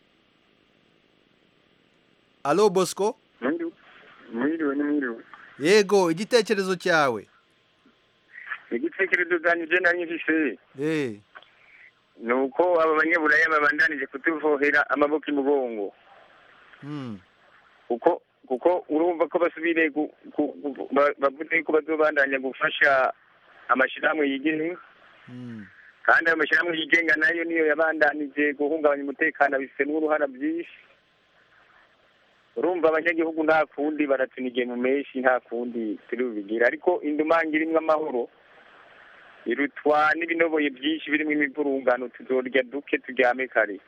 alo bosco mwiriwe ni mwiriwe yego igitekerezo cyawe igitekerezo cyanjye nari mfise eh ni uko aba banyaburaya babandanije kutuvohera amaboko imugongo hmm. kuko kuko urumva ko basubire gu- gu- gu- ba- bavuze ko bazobandanya gufasha amashyirahamwe yigenga kandi ayo mashyirahamwe yigenga nayo niyo yabandanije guhungabanya umutekano abifitemo uruhara byinshi urumva abanyagihugu nta kundi baratunigiye mu menshi nta kundi turi bubigire ariko indumanga irimo amahoro irutwa n'ibinoboye byinshi birimo imivurungano tuzorya duke turyame kare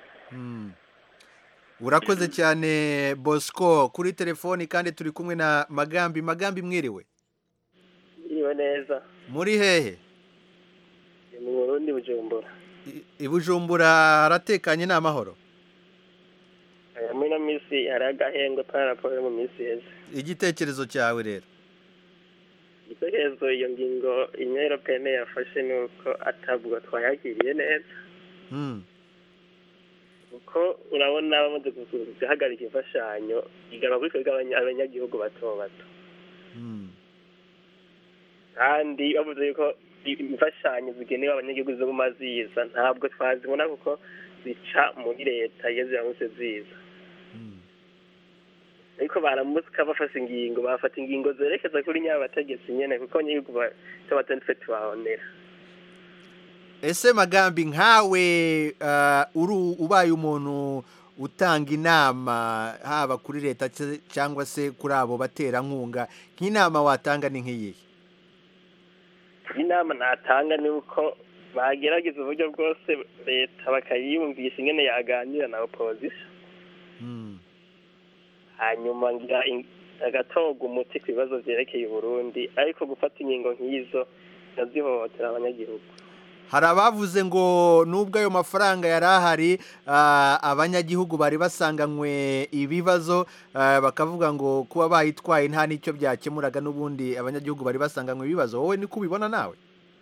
urakoze cyane bosco kuri telefoni kandi turi kumwe na magambi magambi mwiriwe iriwe neza muri hehe ni mu burundi bujumbura i bujumbura haratekanye ni amahoro aya muri ino minsi hari agahengwe ka raporo yo mu minsi heza igitekerezo cyawe rero igitekerezo iyo ngingo union européenne yafashe ni uko atabwo twayakiriye neza Hmm. kuko urabona bamaze guhagarika imfashanyo igana kuri twebwe abanya- abanyagihugu bato bato kandi bavuze yuko imfashanyo zigenewe abanyagihugu ziguma ziza ntabwo twazibona kuko zica muri leta iyo ziramutse ziza ariko baramutsika bafashe ingingo bafata ingingo zerekeza kuri nyabategetsi nyene kuko abanyagihugu ba- tuba twe tubabonera ese magambi nkawe ah, uri ubaye umuntu utanga inama haba kuri leta ce- cyangwa se kuri abo baterankunga nk'inama watanga ni nk'iyihe inama natanga ni uko bagerageza uburyo bwose leta bakayiyumvisha ingene yaganira na opposition hanyuma ngira in- agatorwa umuti ku bibazo vyerekeye uburundi ariko gufata ingingo nk'izo nazihohotera abanyagihugu hari abavuze ngo nubwo ayo mafaranga yari ahari ah, abanyagihugu bari basanganywe ibibazo ah, bakavuga ngo kuba bayitwaye nta n'icyo byakemuraga n'ubundi abanyagihugu bari basanganywe ibibazo wowe niko ubibona nawe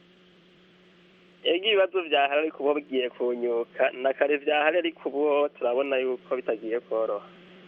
ego ibibazo byahari ariko ubu bigiye kunyuka na kare byahari ariko ubu turabona yuko bitagiye koroha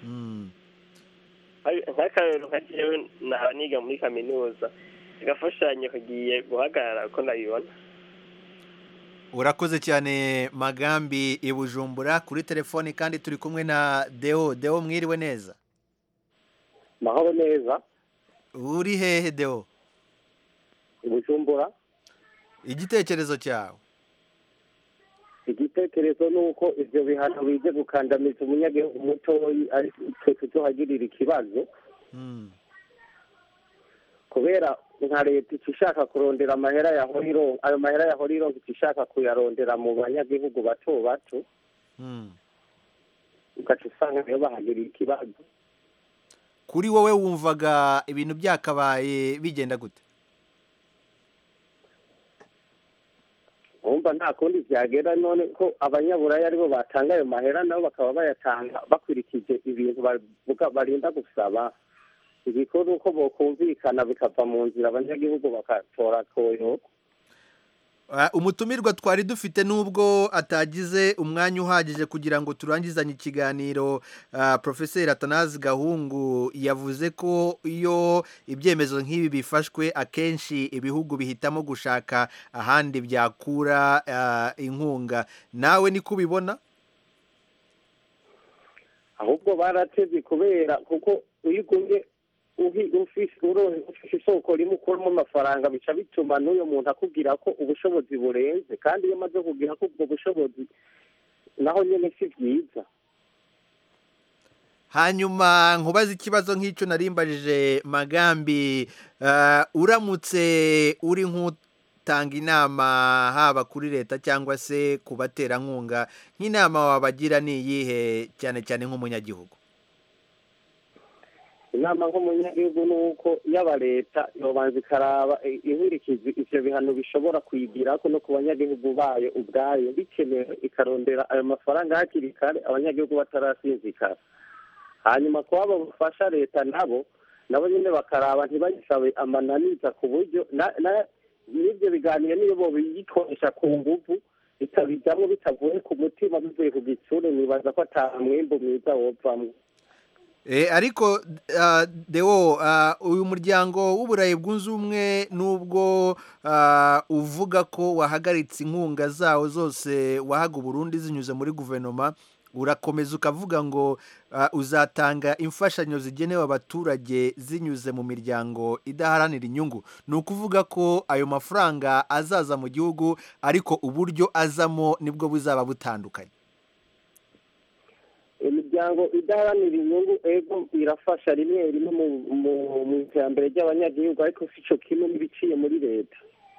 nk'akarero nka jewe nahora niga muri kaminuza agafashanyo kagiye guhagarara uko ndabibona urakoze cyane magambi i bujumbura kuri telefoni kandi turi kumwe na deo deo mwiriwe neza mahoro neza uri hehe deo i bujumbura igitekerezo cyawe igitekerezo ni uko ibyo bihano bije gukandamiza umunyagihugu mutoyi ariko twe tuzohagirira ikibazo kubera nka leta ica ishaka kurondera amahera ya horiro ayo mahera ya horiro ica ishaka kuyarondera mu banyagihugu bato bato ugaca usanga niyo bahagiriye ikibazo kuri wowe wumvaga ibintu byakabaye bigenda gute wumva nta kundi byagera none ko abanyaburaya aribo batanga ayo mahera nabo bakaba bayatanga bakurikije ibintu bavuga barinda gusaba igikuru uko bokumvikana bikava mu nzira abanyagihugu bakatora koyoko Ah, umutumirwa twari dufite nubwo atagize umwanya uhagije kugira ngo turangizanye ikiganiro ah, profeseri atanazi gahungu yavuze ko iyo ibyemezo nk'ibi bifashwe akenshi ibihugu bihitamo gushaka ahandi byakura ah, inkunga nawe niko ubibona ahubwo barateze kubera kuko iyo ugumye uhi- ufise uronse ufise isoko rimwe ukuramo amafaranga bica bituma n'uyo muntu akubwira ko ubushobozi burenze kandi iyo amaze kugira ko ubwo bushobozi naho nyine si byiza hanyuma nkubaze ikibazo nk'icyo narimbajije magambi ah, uramutse uri nk'utanga inama haba kuri leta cyangwa se ku baterankunga nk'inama wabagira ni iyihe cyane cyane nk'umunyagihugu inama nk'umunyagihugu ni uko yaba leta yobanza ikaraba eh, inkurikizi ivyo bihano bishobora kuyigirako no ku banyagihugu bayo ubwayo bikenewe ikarondera ayo mafaranga hakiri kare abanyagihugu batarasinzikara hanyuma kuba bafasha leta nabo nabo nyine bakaraba ntibayisabe amananiza ku buryo na- na- n'ibyo biganiro niyo bobiyikoresha ku nguvu bitabijamwo bitavuye ku mutima bivuye ku gitsure nibaza ko ata mwimbu mwiza wovamwo Eh, ariko ah, Deo ah, uyu muryango w'uburayi bwunze ubumwe nubwo ah, uvuga ko wahagaritse inkunga zawo zose wahaga Burundi zinyuze muri guverinoma urakomeza ukavuga ngo ah, uzatanga imfashanyo zigenewe abaturage zinyuze mu miryango idaharanira inyungu ni ukuvuga ko ayo mafaranga azaza mu gihugu ariko uburyo azamo nibwo buzaba butandukanye imiryango idaharanira inyungu ego irafasha rimwe rimwe mu- mu- mu iterambere ry'abanyagihugu ariko si cyo kimwe n'ibiciye muri leta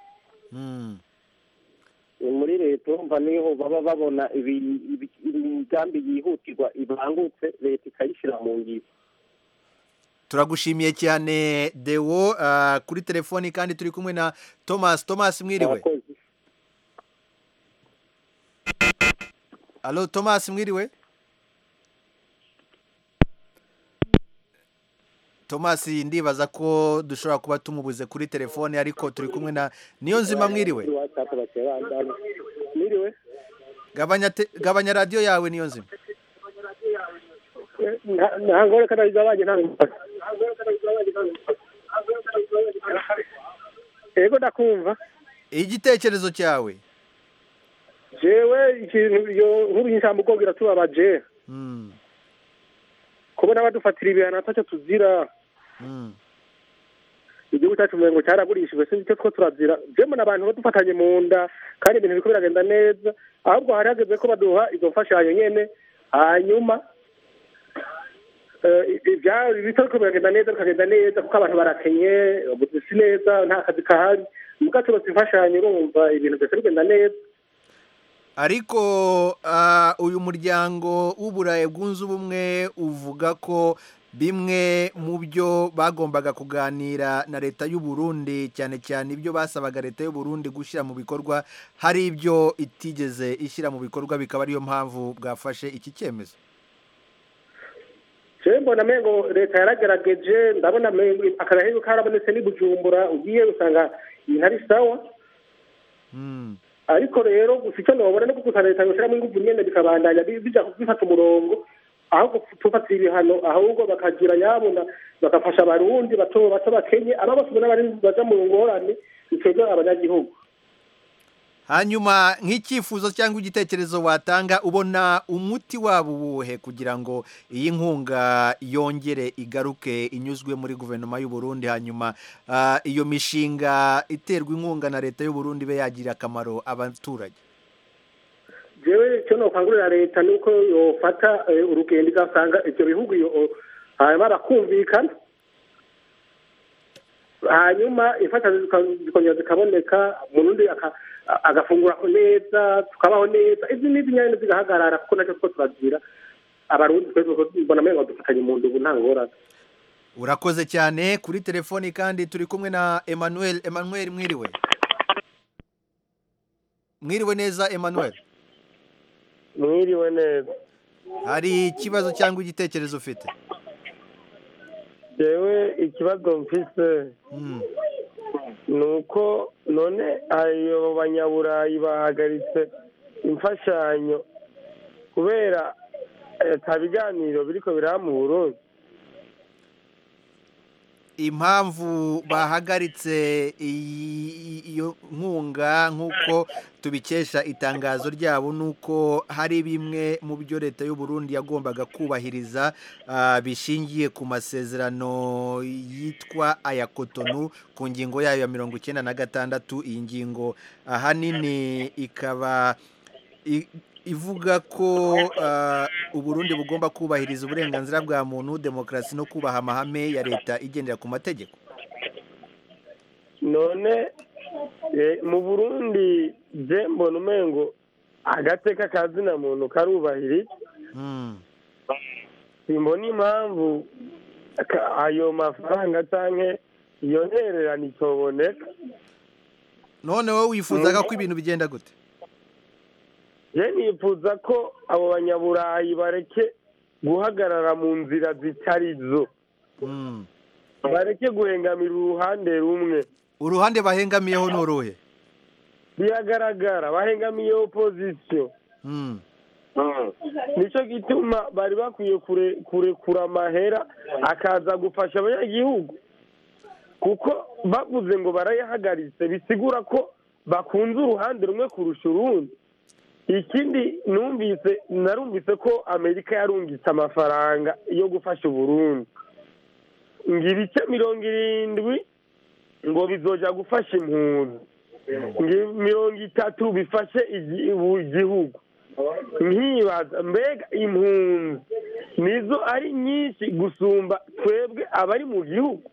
Ni muri leta urumva niho baba babona ibi- ibi- imigambi yihutirwa ibangutse leta ikayishyira mu ngiro turagushimiye cyane Deo ah, kuri telefoni kandi turi kumwe na Thomas Thomas mwiriwe Allo Thomas mwiriwe Thomas ndibaza ko dushobora kuba tumubuze kuri telefone ariko turi kumwe na niyo nzima mwiriwe Mwiriwe gabanya te- gabanya radio yawe niyo nzima ntabwo reka ndabigabanye nta ego ndakumva igitekerezo cyawe jewe ikintu iyo nkuru y'ijambo ubwo biratubabaje kubona badufatira ibihano atacyo tuzira igihugu cyacu ngo cyaragurishijwe sinzi icyo two turazira jemwe n'abantu badufatanye mu nda kandi ibintu biriko biragenda neza ahubwo hari hageze ko baduha izo mfashanyo nyene hanyuma eh, ibya- ibitariko biragenda neza bikagenda neza kuko abantu barakenye si neza nta kazi kahari mugaco bose imfashanyo urumva ibintu byose bigenda neza ariko ah, uyu muryango w'uburayi bwunze ubumwe uvuga ko bimwe mu byo bagombaga kuganira na leta y'u Burundi cyane cyane ibyo basabaga leta y'u Burundi gushyira mu bikorwa hari ibyo itigeze ishyira mu bikorwa bikaba ariyo mpamvu bwafashe iki cyemezo jewe mbona mengo leta yaragerageje ndabona mengo akarahego karabonetse n'i bujumbura ugiye usanga ibintu ari sawa ariko rero gusa icyo nobona no gusa leta yoshyiramo ingufu nyene bikabandanya bi- bija bifata umurongo aho gufatira ibihano ahubwo bakagira nyabuna bagafasha abarundi bato bato bakenye aba bose ubona bari baja mu ngorane biteza abanyagihugu hanyuma nk'icyifuzo cyangwa igitekerezo watanga ubona umuti wabo uwuhe kugira ngo iyi nkunga yongere igaruke inyuzwe muri guverinoma y'u Burundi hanyuma ah, iyo mishinga iterwa inkunga na leta y'u Burundi ibe yagirira akamaro abaturage jewe icyo nokangurira leta ni uko yofata eh, urugendo igasanga ibyo bihugu yo- hanyuma bakumvikana hanyuma imfashanyo zika- zikongera zikaboneka umurundi aka- agafungura neza tukabaho neza izi n'izi nyine zigahagarara kuko nacyo two turagira abarundi twese mbona amenyo dufatanye mu ndugu nta ngorane urakoze cyane kuri telefoni kandi turi kumwe na Emmanuel Emmanuel mwiriwe mwiriwe neza Emmanuel mwiriwe neza hari ikibazo cyangwa igitekerezo ufite jewe ikibazo mfise ni uko none ayo banyaburayi bahagaritse imfashanyo kubera ata biganiro biriko biraba mu burundi impamvu bahagaritse iyi- iyo nkunga nk'uko tubikesha itangazo ryabo ni uko hari bimwe mu byo leta y'u Burundi yagombaga kubahiriza ah, bishingiye ku masezerano yitwa aya kotonu ku ngingo yayo ya mirongo icyenda na gatandatu iyi ngingo ahanini ikaba i- ivuga ko ah, uburundi bugomba kubahiriza uburenganzira bwa muntu demokarasi no kubaha amahame ya leta igendera ku mategeko none eh, mu burundi je mbona umengo agateka ka zina muntu karubahirije simbona impamvu ka- ayo mafaranga canke iyo ntererano itoboneka none wowe wifuzaga ko ibintu bigenda gute je nifuza ko abo banyaburayi bareke guhagarara mu nzira zitari zo bareke guhengamira uruhande rumwe uruhande bahengamiyeho ni uruhe biragaragara bahengamiye opozisiyo nicyo gituma bari bakwiye kure- kurekura amahera akaza gufasha abanyagihugu kuko bavuze ngo barayahagaritse bisigura ko bakunze uruhande rumwe kurusha urundi ikindi numvise narumvise ko amerika yarungitse amafaranga yo gufasha uburundi ngo ibice mirongo irindwi ngo bizoja gufasha impunzi ngo mirongo itatu bifashe igi- ubu- igihugu nkibaza mbega impunzi nizo ari nyinshi gusumba twebwe abari mu gihugu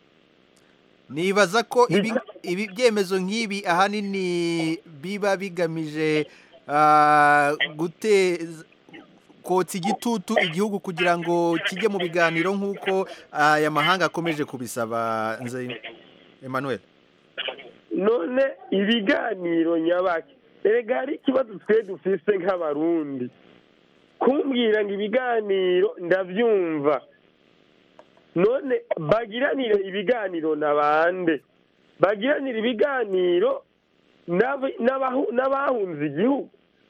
nibaza ko ibi ibi byemezo nk'ibi ahanini biba bigamije ah, guteza kotsa igitutu igihugu kugira ngo kijye mu biganiro nk'uko aya mahanga akomeje kubisaba nze Emmanuel none ibiganiro nyabaki erega hari ikibazo twe dufise nk'abarundi kumbwira ngo ibiganiro ndabyumva none bagiranire ibiganiro na bande bagiranire ibiganiro n'ab- n'abahu- n'abahunze igihugu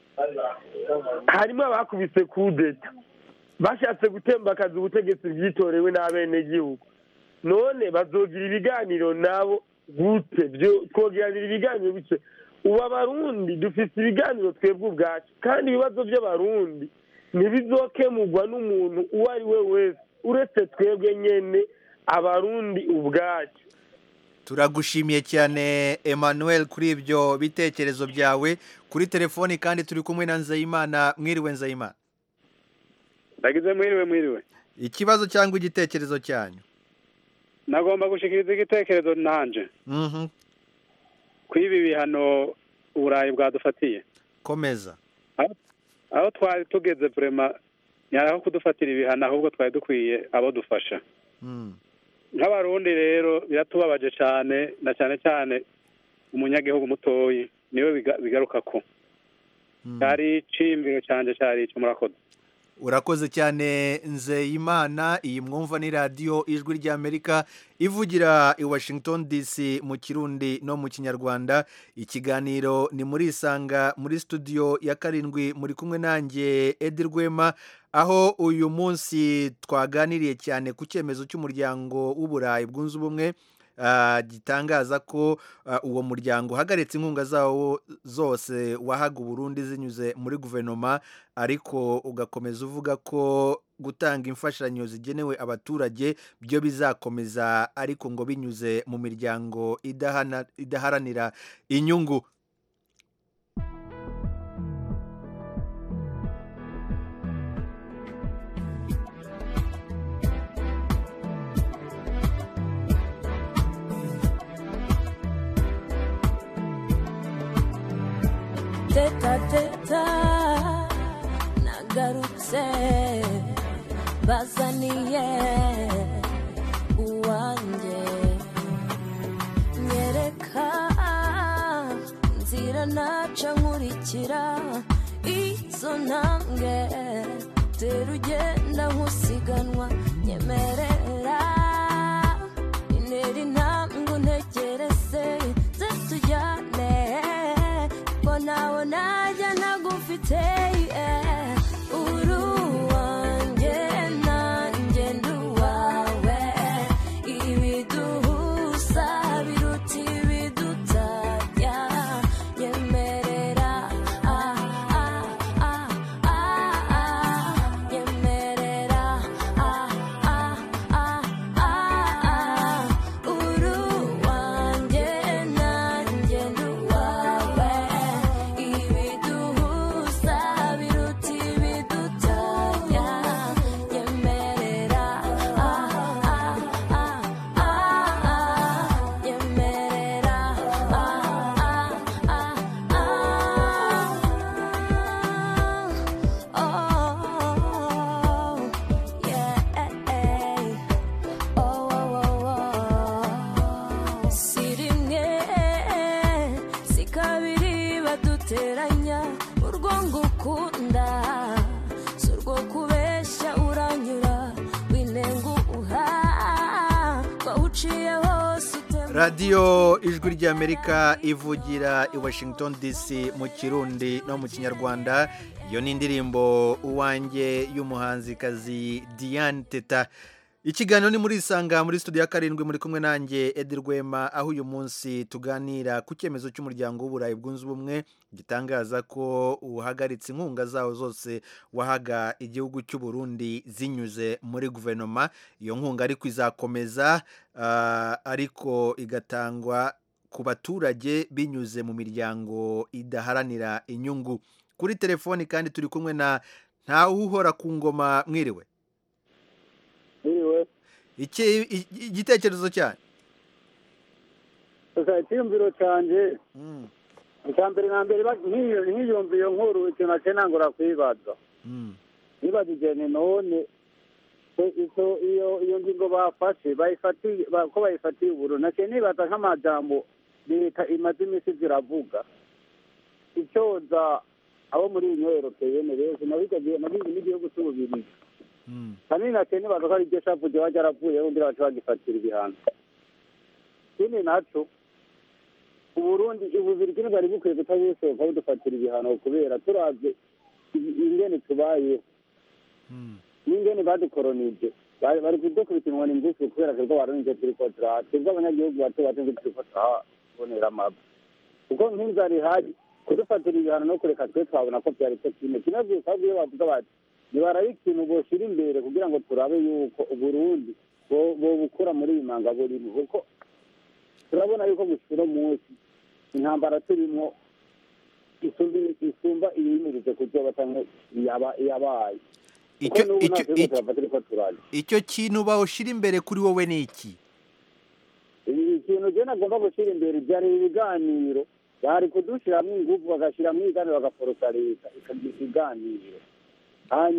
harimo abakubise kudeta bashatse gutembakaza ubutegetsi bwitorewe n'abenegihugu none bazogira ibiganiro nabo gute byo twogiranira ibiganiro bice ubu abarundi dufite ibiganiro twebwe ubwacu kandi ibibazo by'abarundi ntibizokemurwa n'umuntu uwo ari we wese uretse twebwe nyene abarundi ubwacu turagushimiye cyane Emmanuel kuri ibyo bitekerezo byawe kuri telefoni kandi turi kumwe na Nzeyimana mwiriwe Nzeyimana ndagize mwiriwe mwiriwe ikibazo cyangwa igitekerezo cyanyu nagomba gushikiriza igitekerezo nanje Mhm, kuri ibi bihano uburayi bwadufatiye komeza aho twari tugeze vrema nyaraho kudufatira ibihano ahubwo twari dukwiye abo dufasha nk'abarundi rero biratubabaje cyane na cyane cyane umunyagihugu mutoyi niwe biga- bigaruka ko cyari icimbiro cyanjye cyari icyo murakoze urakoze cyane nzeyimana iyi mwumva ni radiyo ijwi ry'amerika ivugira i washington dc mu kirundi no mu kinyarwanda ikiganiro ni muri isanga muri studio ya karindwi muri kumwe nanjye edi rwema aho uyu munsi twaganiriye cyane ku cyemezo cy'umuryango w'uburayi bwunze ubumwe ah, gitangaza ko ah, uwo muryango uhagaritse inkunga zawo zose wahaga uburundi zinyuze muri guverinoma ariko ugakomeza uvuga ko gutanga imfashanyo zigenewe abaturage byo bizakomeza ariko ngo binyuze mu miryango idahana- idaharanira inyungu teta teta nagarutse bazaniye uwanjye nyereka nzira naca nkurikira izo ntambwe tera ugenda nk'usiganwa nyemerera intera intambwe untegereze ze tujyane ko nawe najya ntagufite yeah. uri uwanjye nanjye ndi uwawe ibiduhuza biruta ibidutanya nyemerera ah, ah, ah, ah, ah, nyemerera ah, ah, ah, ah, ah. uri uwanjye nanjye ndi uwawe ibiduhuza biruta ibidutanya nyemerera ah, ah, ah, ah, ah, nyemerera ah, ah, ah, ah, oh, yeah. Oh, oh, oh, oh. si rimwe si kabiri baduteranya urwo ngukunda si urwo kubeshya uranyura winenguha wawuciye hose utemba radiyo ijwi ry'amerika ivugira i washington dc mu kirundi no mu kinyarwanda iyo ni indirimbo uwanjye y'umuhanzikazi diane teta ikiganiro ni muri isanga muri studio ya karindwi muri kumwe nanjye edi rwema aho uyu munsi tuganira ku cyemezo cy'umuryango w'uburayi bwunze ubumwe gitangaza ko uhagaritse inkunga zawo zose wahaga igihugu cy'u Burundi zinyuze muri guverinoma iyo nkunga ariko izakomeza ah, ariko igatangwa ku baturage binyuze mu miryango idaharanira inyungu kuri telefoni kandi turi kumwe na ntawuhora ku ngoma mwiriwe Mwiriwe. iki i- igitekerezo cyanyu gusa icyiyumviro cyanjye icya mbere na mbere ba- nk'iyo- nk'iyumva iyo nkuru ikintu naciye nangura kwibaza nibajije ni none ko izo- iyo iyo ngingo bafashe bayifatiye ba- ko bayifatiye uburu naciye nibaza nk'amajambo leta imaze iminsi ziravuga icyoza abo muri iyi europeyene benshi nabigagiye nabizi n'igihugu cy'ububirigi kanini naciye nibaza ko ari iryo shavu ryoba ryaravuyeho ngira baca bagifatira ibihano ikindi naco uburundi ububirigi ntibwari bukwiye kutabusohoka budufatira ibihano kubera turavye i- ingene tubayeho n'ingene badukoronije bari bari kudukubita inkoni ngufi kubera twebwe abarundi turiko turaha twebwe abanyagihugu bato bato ngo turiko turahabonera amaba kuko nk'inzara ihari kudufatira ibihano no kureka twe twabona ko vyari cyo kimwe kimwe gusa ahubwo iyo bavuga bati nibarabe ikintu boshira imbere kugira ngo turabe yuko uburundi bo- bobukura muri iyi manga burimo kuko turabona yuko gushira munsi intambara turimo isumba isumba iyimirije kuzoba canke yaba- yabaye kuko Icyo- n'ubu icyo- nta turiko turava turiko turaja icyo kintu bawushyira imbere kuri wowe ni iki ibi ikintu je nagomba gushyira imbere byari ibiganiro bari kudushiramwo ingufu bagashiramwo ibiganiro bagaforosa leta ikagira ibiganiro hanyuma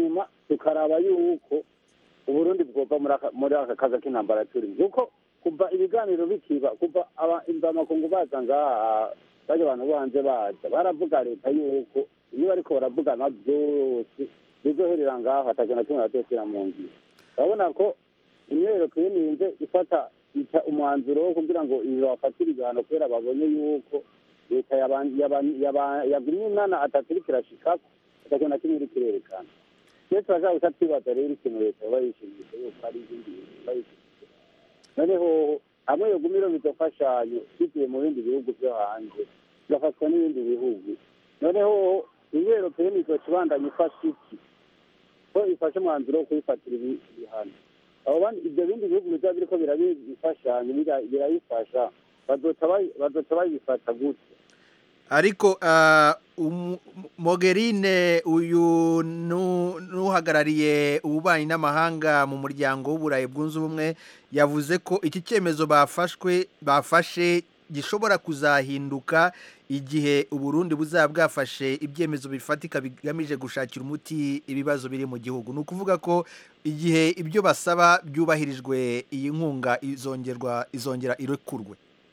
tukaraba yuko uburundi bwova muri aka- muri aka kaga k'intambara turimo kuko kuva ibiganiro bikiba kuva aba- imvamakungu baza ngaha baje abantu bo hanze baza baravuga leta yuko iyo bariko baravugana byose bizoherera ngaho ataje na kimwe batesera mu ngiro urabona ko imyero twininze ifata ita umwanzuro wo kugira ngo ibafatire ibihano kubera babonye yuko leta yaban- yaban- yaban- yagumye inana atatu iriko irashikako ataje na kimwe iriko irerekana iyo turashaka guca twibaza rero ikintu leta yoba yishimisha yuko hari ibindi bintu yoba yishimisha noneho hamwe yoguma ironka imfashanyo bivuye mu bindi bihugu byo hanze igafatwa n'ibindi bihugu noneho inywero peni izoca ibandanya ifasha iki ko ifashe umwanzuro wo kuyifatira ibi- ibihano abo bandi ibyo bindi bihugu bizaba biriko birabifashanyo bira- birayifasha bazoca bayi- bazoca bayifata gutya ariko ah, umu- Mogherine uyu nu- n'uhagarariye ububanyi n'amahanga mu muryango w'uburayi bwunze ubumwe yavuze ko iki cyemezo bafashwe bafashe gishobora kuzahinduka igihe uburundi buzaba bwafashe ibyemezo bifatika bigamije gushakira umuti ibibazo biri mu gihugu ni ukuvuga ko igihe ibyo basaba byubahirijwe iyi nkunga izongerwa izongera irekurwe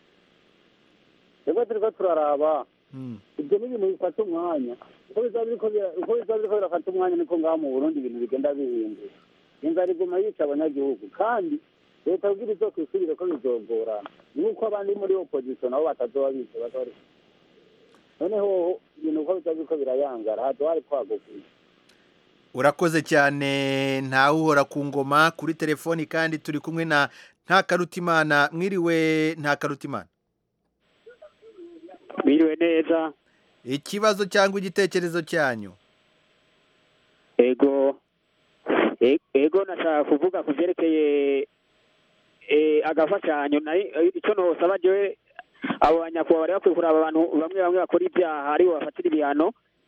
rero turiko turaraba ibyo ni ibintu bifata umwanya uko bizaba biriko bira- uko bizaba biriko birafata umwanya niko ngaha mu burundi ibintu bigenda bihinduka inzara iguma yica abanyagihugu kandi leta kugira izo kwisubire ko bizogorana nuko abandi muri opposition nabo batazoba bize baza bari noneho ibintu uko bizaba biriko birayangara hazoba hari kwagukuye urakoze cyane ntawe uhora ku ngoma kuri telefoni kandi turi kumwe na ntakarutimana mwiriwe ntakarutimana Mwiriwe neza ikibazo cyangwa igitekerezo cyanyu ego E- ego nashaka kuvuga ku vyerekeye eh, agafashanyo nari eh, ico nosaba jewe abo banyakubahwa bari bakwiye kuraba abantu bamwe bamwe bakora ibyaha aribo bafatira ibihano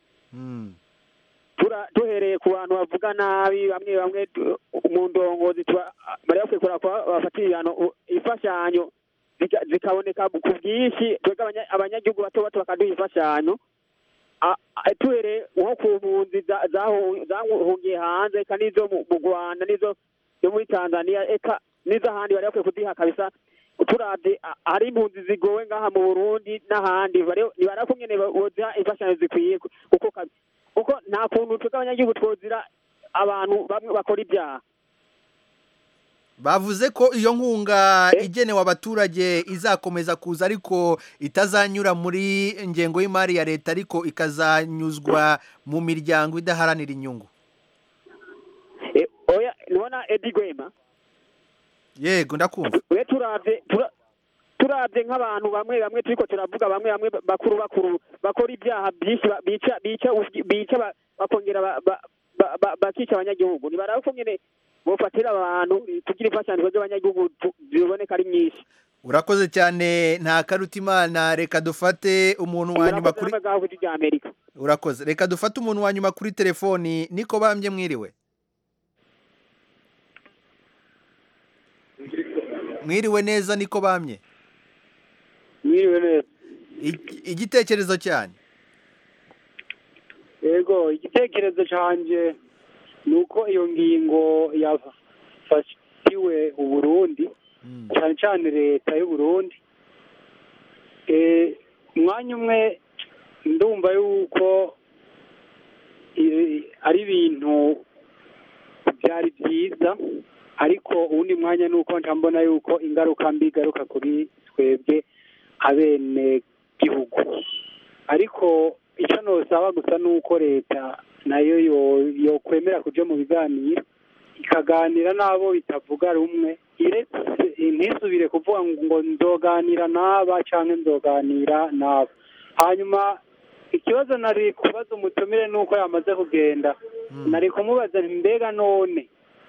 tura duhereye ku bantu bavuga nabi bamwe bamwe tu- mu ndongozi tuba- bari bakwiye kuraba ko bafatira ibihano u- imfashanyo zika- zikaboneka ku bwinshi twebwe abanya- abanyagihugu bato bato bakaduha imfashanyo A- a- tuhere nko ku mpunzi za- zahu- zahungiye hanze eka n'izo mu mu rwanda n'izo zo muri tanzania eka n'iz'ahandi bari bakwiye kuziha kabisa turabye a- hari impunzi zigowe ngaha mu burundi n'ahandi bari- ntibari kumwe boziha imfashanyo zikwiye ku- kuko kabi- kuko nta kuntu twebwe abanyagihugu twozira abantu bamwe bakora ibyaha bavuze ko iyo nkunga igenewe abaturage izakomeza kuza ariko itazanyura muri ingengo y'imari ya leta ariko ikazanyuzwa mu miryango idaharanira inyungu E, oya nubona edi gwema yego ndakumva we turabye tura- turabye nk'abantu bamwe bamwe turiko turavuga bamwe bamwe bakuru bakuru bakora ibyaha byinshi ba- bica bica bica ba- bakongera ba- ba- ba- ba- bakica abanyagihugu nibaraba ko nyene bofatira abantu tugira imfashanyo z'abanyagihugu tu- ziboneka ari nyinshi urakoze cyane nta karutimana reka dufate umuntu wa nyuma kuri n'amagaho rya amerika urakoze reka dufate umuntu wa nyuma kuri telefoni niko bambye mwiriwe mwiriwe neza niko bamye mwiriwe neza Ig- igitekerezo cyanyu yego igitekerezo cyanjye ni uko iyo ngingo yafatiwe uburundi cyane cyane leta y'uburundi Eh, umwanya umwe ndumva yuko eh, ari ibintu byari byiza ariko uwundi mwanya ni uko mbona yuko ingaruka mbi igaruka kuri twebwe abene gihugu ariko icyo nosaba gusa ni uko leta nayo yo- yokwemera kuja mu biganiro ikaganira n'abo bitavuga rumwe iretse ntisubire kuvuga ngo nzoganira n'aba cyangwa nzoganira n'aba hanyuma ikibazo nari kubaza umutumire ni uko yamaze kugenda nari kumubaza nti mbega none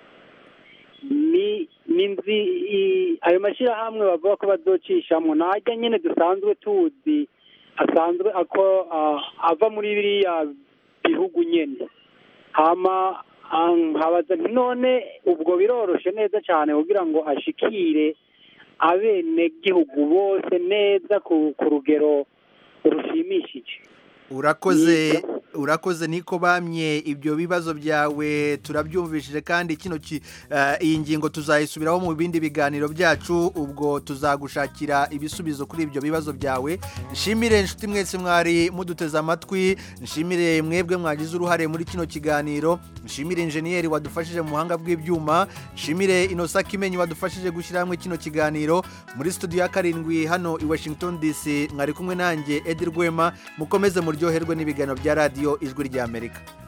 ni ni nzi i- ayo mashyirahamwe bavuga ko bazocishamo najya nyine dusanzwe tuzi asanzwe ako ah, ava muri biriya bihugu nyine hama ah, nkabaza nti none ubwo biroroshe neza cyane kugira ngo ashikire abenegihugu bose neza ku ku rugero rushimishije urakoze urakoze niko bamye ibyo bibazo byawe turabyumvishije kandi kino ki- eh, iyi ngingo tuzayisubiraho mu bindi biganiro byacu ubwo tuzagushakira ibisubizo kuri ibyo bibazo byawe nshimire inshuti mwese mwari muduteze amatwi nshimire mwebwe mwagize uruhare muri kino kiganiro nshimire injeniyeri wadufashije mu buhanga bw'ibyuma nshimire inosa kimenyi wadufashije gushyira hamwe kino kiganiro muri studio ya karindwi hano i washington dc mwari kumwe nanjye edi rwema mukomeze muryoherwe n'ibiganiro bya radiyo ijwi ry'amerika